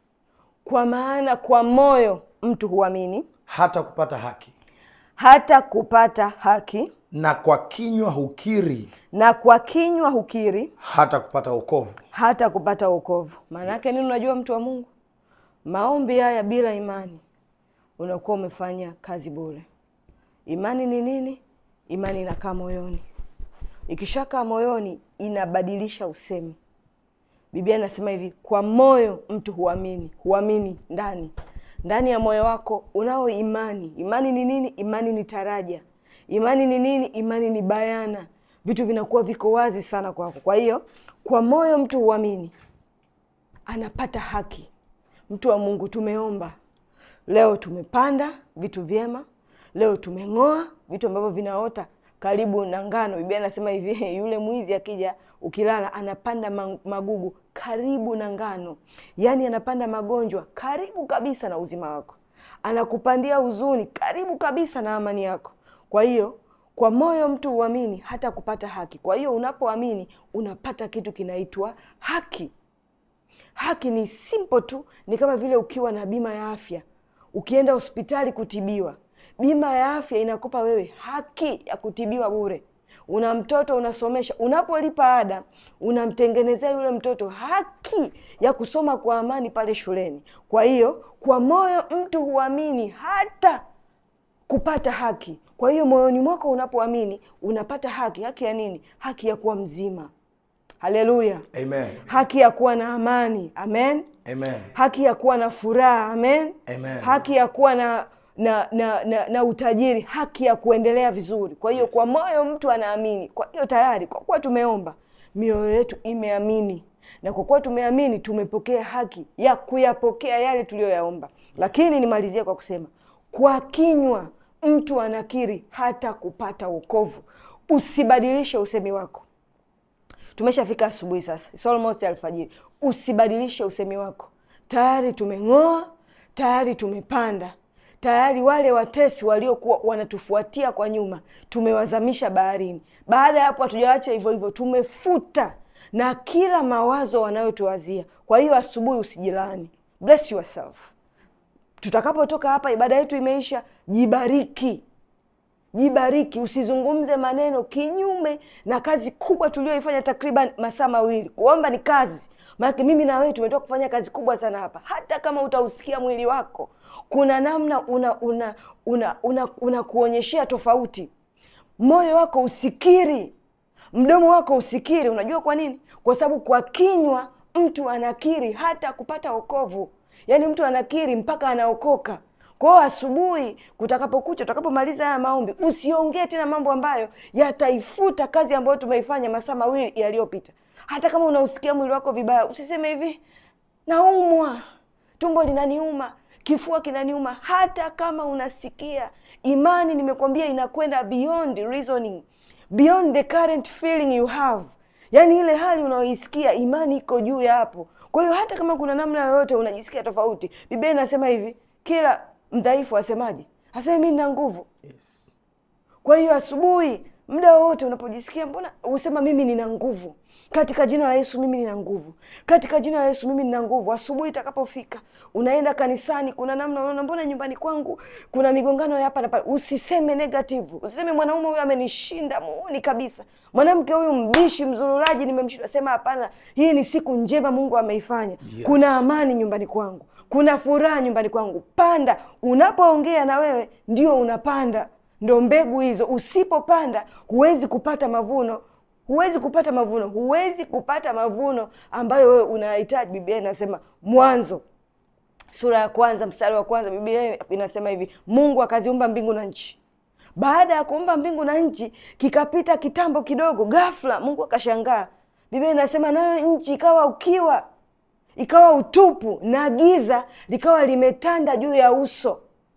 kwa maana kwa moyo mtu huamini hata kupata haki, hata kupata haki, na kwa kinywa hukiri na kwa kinywa hukiri hata kupata wokovu. hata kupata wokovu. Maana yake nini? Unajua, mtu wa Mungu, maombi haya bila imani unakuwa umefanya kazi bure. Imani ni nini? Imani inakaa moyoni. Ikishakaa moyoni, inabadilisha usemi. Biblia inasema hivi, kwa moyo mtu huamini. Huamini ndani ndani ya moyo wako unao imani. Imani ni nini? Imani ni taraja. Imani ni nini? Imani ni bayana, vitu vinakuwa viko wazi sana kwako. Kwa hiyo kwa moyo mtu huamini, anapata haki. Mtu wa Mungu, tumeomba leo, tumepanda vitu vyema, leo tumeng'oa vitu ambavyo vinaota karibu na ngano. Biblia anasema hivi, yule mwizi akija ukilala, anapanda ma- magugu karibu na ngano, yaani anapanda magonjwa karibu kabisa na uzima wako, anakupandia huzuni karibu kabisa na amani yako. Kwa hiyo kwa moyo mtu huamini hata kupata haki. Kwa hiyo unapoamini unapata kitu kinaitwa haki. Haki ni simple tu, ni kama vile ukiwa na bima ya afya, ukienda hospitali kutibiwa, bima ya afya inakupa wewe haki ya kutibiwa bure. Una mtoto unasomesha, unapolipa ada unamtengenezea yule mtoto haki ya kusoma kwa amani pale shuleni. Kwa hiyo kwa moyo mtu huamini hata kupata haki. Kwa hiyo moyoni mwako unapoamini unapata haki. Haki ya nini? Haki ya kuwa mzima. Haleluya! Amen. haki ya kuwa na amani amen Amen. haki ya kuwa na furaha amen Amen. haki ya kuwa na na, na na na utajiri haki ya kuendelea vizuri kwa hiyo kwa moyo mtu anaamini kwa hiyo tayari kwa kuwa tumeomba mioyo yetu imeamini na kwa kuwa tumeamini tumepokea haki ya kuyapokea yale tuliyoyaomba lakini nimalizie kwa kusema kwa kinywa mtu anakiri hata kupata wokovu usibadilishe usemi wako tumeshafika asubuhi sasa It's almost alfajiri usibadilishe usemi wako tayari tumeng'oa tayari tumepanda tayari wale watesi waliokuwa wanatufuatia kwa nyuma tumewazamisha baharini baada ya hapo hatujawacha hivyo hivyo tumefuta na kila mawazo wanayotuwazia kwa hiyo asubuhi usijilaani bless yourself tutakapotoka hapa ibada yetu imeisha jibariki jibariki usizungumze maneno kinyume na kazi kubwa tulioifanya takriban masaa mawili kuomba ni kazi maanake mimi na wewe tumetoka kufanya kazi kubwa sana hapa hata kama utausikia mwili wako kuna namna una una una una, una kuonyeshea tofauti moyo wako usikiri mdomo wako usikiri unajua kwa nini kwa sababu kwa kinywa mtu anakiri hata kupata okovu yaani mtu anakiri mpaka anaokoka kwao asubuhi kutakapokucha utakapomaliza haya maombi usiongee tena mambo ambayo yataifuta kazi ambayo tumeifanya masaa mawili yaliyopita hata kama unausikia mwili wako vibaya usiseme hivi naumwa tumbo linaniuma kifua kinaniuma hata kama unasikia imani nimekwambia inakwenda beyond reasoning beyond the current feeling you have yaani ile hali unaoisikia imani iko juu ya hapo kwa hiyo hata kama kuna namna yoyote unajisikia tofauti biblia inasema hivi kila mdhaifu asemaje aseme mi nina nguvu Yes. kwa hiyo asubuhi muda wowote unapojisikia mbona usema mimi nina nguvu katika jina la yesu mimi nina nguvu katika jina la yesu mimi nina nguvu asubuhi itakapofika unaenda kanisani kuna namna unaona mbona nyumbani kwangu kuna migongano ya hapa na pale usiseme negative usiseme mwanaume huyu amenishinda muuni kabisa mwanamke huyu mbishi mzururaji nimemshinda sema hapana hii ni siku njema mungu ameifanya Yes. kuna amani nyumbani kwangu kuna furaha nyumbani kwangu panda unapoongea na wewe ndio unapanda ndo mbegu hizo usipopanda huwezi kupata mavuno huwezi kupata mavuno huwezi kupata mavuno ambayo wewe unahitaji biblia inasema mwanzo sura ya kwanza mstari wa kwanza biblia inasema hivi mungu akaziumba mbingu na nchi baada ya kuumba mbingu na nchi kikapita kitambo kidogo ghafla mungu akashangaa biblia inasema nayo nchi ikawa ukiwa ikawa utupu na giza likawa limetanda juu ya uso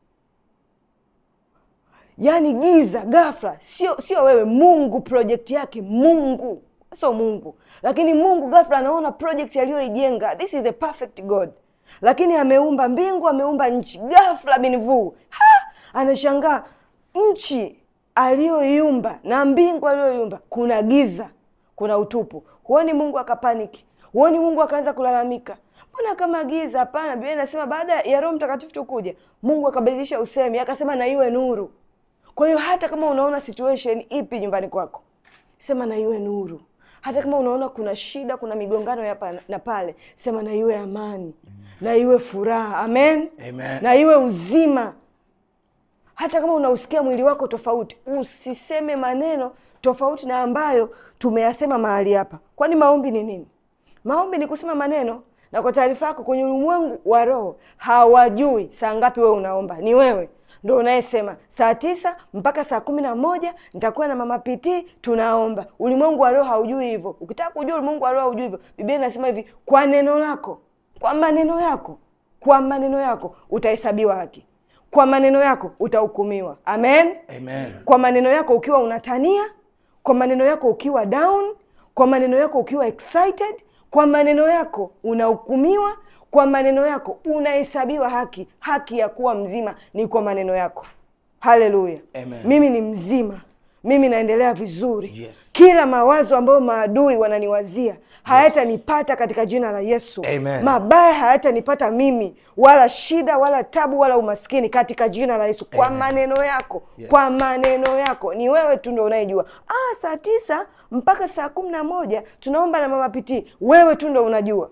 yaani giza ghafla sio sio wewe mungu projekti yake mungu sio mungu lakini mungu ghafla anaona project aliyoijenga this is the perfect god lakini ameumba mbingu ameumba nchi ghafla binvuu anashangaa nchi aliyoiumba na mbingu aliyoiumba kuna giza kuna utupu huoni mungu akapaniki huoni mungu akaanza kulalamika mbona kama giza hapana biblia inasema baada ya roho mtakatifu tukuja mungu akabadilisha usemi akasema na iwe nuru kwa hiyo hata kama unaona situation ipi nyumbani kwako sema na iwe nuru hata kama unaona kuna shida kuna migongano hapa na pale sema na iwe amani na iwe furaha amen, Amen. na iwe uzima hata kama unausikia mwili wako tofauti usiseme maneno tofauti na ambayo tumeyasema mahali hapa kwani maombi ni nini maombi ni kusema maneno na kwa taarifa yako kwenye ulimwengu wa roho hawajui saa ngapi wewe unaomba ni wewe ndo unayesema saa tisa mpaka saa kumi na moja nitakuwa na mama pitii tunaomba ulimwengu wa roho haujui hivyo ukitaka kujua ulimwengu wa roho haujui hivyo biblia inasema hivi kwa neno lako kwa maneno yako kwa maneno yako utahesabiwa haki kwa maneno yako utahukumiwa amen Amen. kwa maneno yako ukiwa unatania kwa maneno yako ukiwa down kwa maneno yako ukiwa excited kwa maneno yako unahukumiwa kwa maneno yako unahesabiwa haki haki ya kuwa mzima ni kwa maneno yako haleluya Amen. mimi ni mzima mimi naendelea vizuri Yes. kila mawazo ambayo maadui wananiwazia hayatanipata katika jina la yesu Amen. mabaya hayatanipata mimi wala shida wala tabu wala umaskini katika jina la yesu kwa Amen. maneno yako Yes. kwa maneno yako ni wewe tu ndo unayejua ah, saa tisa mpaka saa kumi na moja tunaomba na mama pitii wewe tu ndo unajua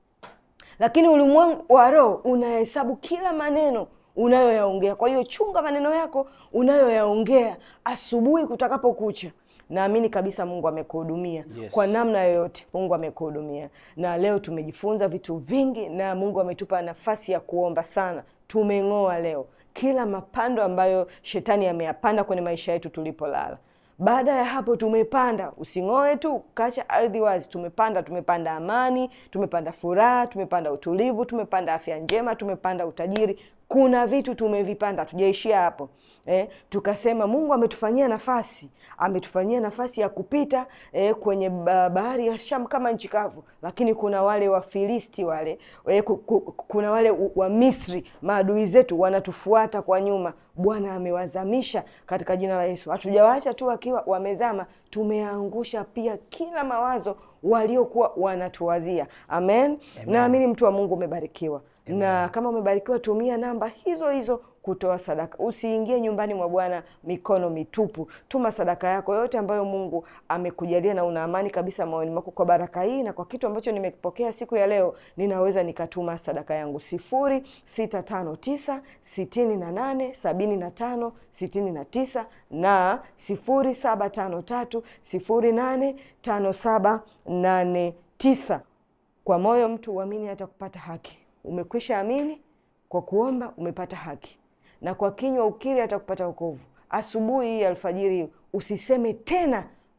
lakini ulimwengu wa roho unahesabu kila maneno unayoyaongea kwa hiyo chunga maneno yako unayoyaongea asubuhi kutakapokucha naamini kabisa mungu amekuhudumia Yes. kwa namna yoyote mungu amekuhudumia na leo tumejifunza vitu vingi na mungu ametupa nafasi ya kuomba sana tumeng'oa leo kila mapando ambayo shetani ameyapanda kwenye maisha yetu tulipolala baada ya hapo tumepanda using'oe tu kacha ardhi wazi tumepanda tumepanda amani tumepanda furaha tumepanda utulivu tumepanda afya njema tumepanda utajiri kuna vitu tumevipanda tujaishia hapo eh, tukasema mungu ametufanyia nafasi ametufanyia nafasi ya kupita eh, kwenye ba- bahari ya sham kama nchi kavu lakini kuna wale wafilisti wale eh, ku- ku- kuna wale u- wa misri maadui zetu wanatufuata kwa nyuma bwana amewazamisha katika jina la yesu hatujawaacha tu wakiwa wamezama tumeangusha pia kila mawazo waliokuwa wanatuwazia amen, naamini mtu wa mungu umebarikiwa na kama umebarikiwa tumia namba hizo hizo kutoa sadaka usiingie nyumbani mwa bwana mikono mitupu tuma sadaka yako yote ambayo mungu amekujalia na una amani kabisa moyoni mwako kwa baraka hii na kwa kitu ambacho nimepokea siku ya leo ninaweza nikatuma sadaka yangu sifuri sita tano tisa sitini na nane sabini na tano sitini na tisa na sifuri saba tano tatu sifuri nane tano saba nane tisa kwa moyo mtu uamini hata kupata haki umekwisha amini kwa kuomba umepata haki na kwa kinywa ukiri hata kupata wokovu asubuhi hii alfajiri hii usiseme tena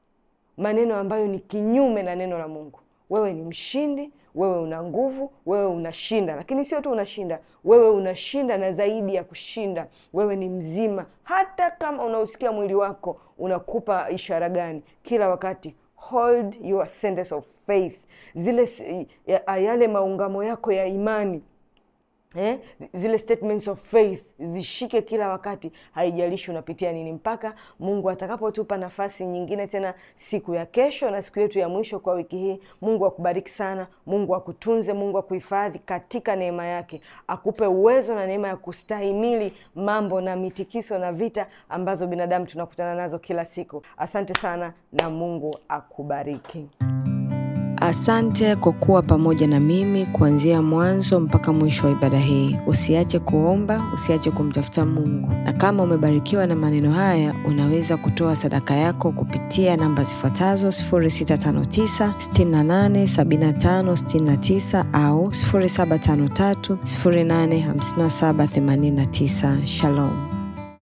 maneno ambayo ni kinyume na neno la mungu wewe ni mshindi wewe una nguvu wewe unashinda lakini sio tu unashinda wewe unashinda na zaidi ya kushinda wewe ni mzima hata kama unausikia mwili wako unakupa ishara gani kila wakati hold your sentence of faith zile s- ya- yale maungamo yako ya imani eh, zile statements of faith zishike kila wakati haijalishi unapitia nini mpaka mungu atakapotupa nafasi nyingine tena siku ya kesho na siku yetu ya mwisho kwa wiki hii mungu akubariki sana mungu akutunze mungu akuhifadhi katika neema yake akupe uwezo na neema ya kustahimili mambo na mitikiso na vita ambazo binadamu tunakutana nazo kila siku asante sana na mungu akubariki Asante kwa kuwa pamoja na mimi kuanzia mwanzo mpaka mwisho wa ibada hii. Usiache kuomba, usiache kumtafuta Mungu, na kama umebarikiwa na maneno haya, unaweza kutoa sadaka yako kupitia namba zifuatazo 0659 68 75 69 au 0753 085789. Shalom.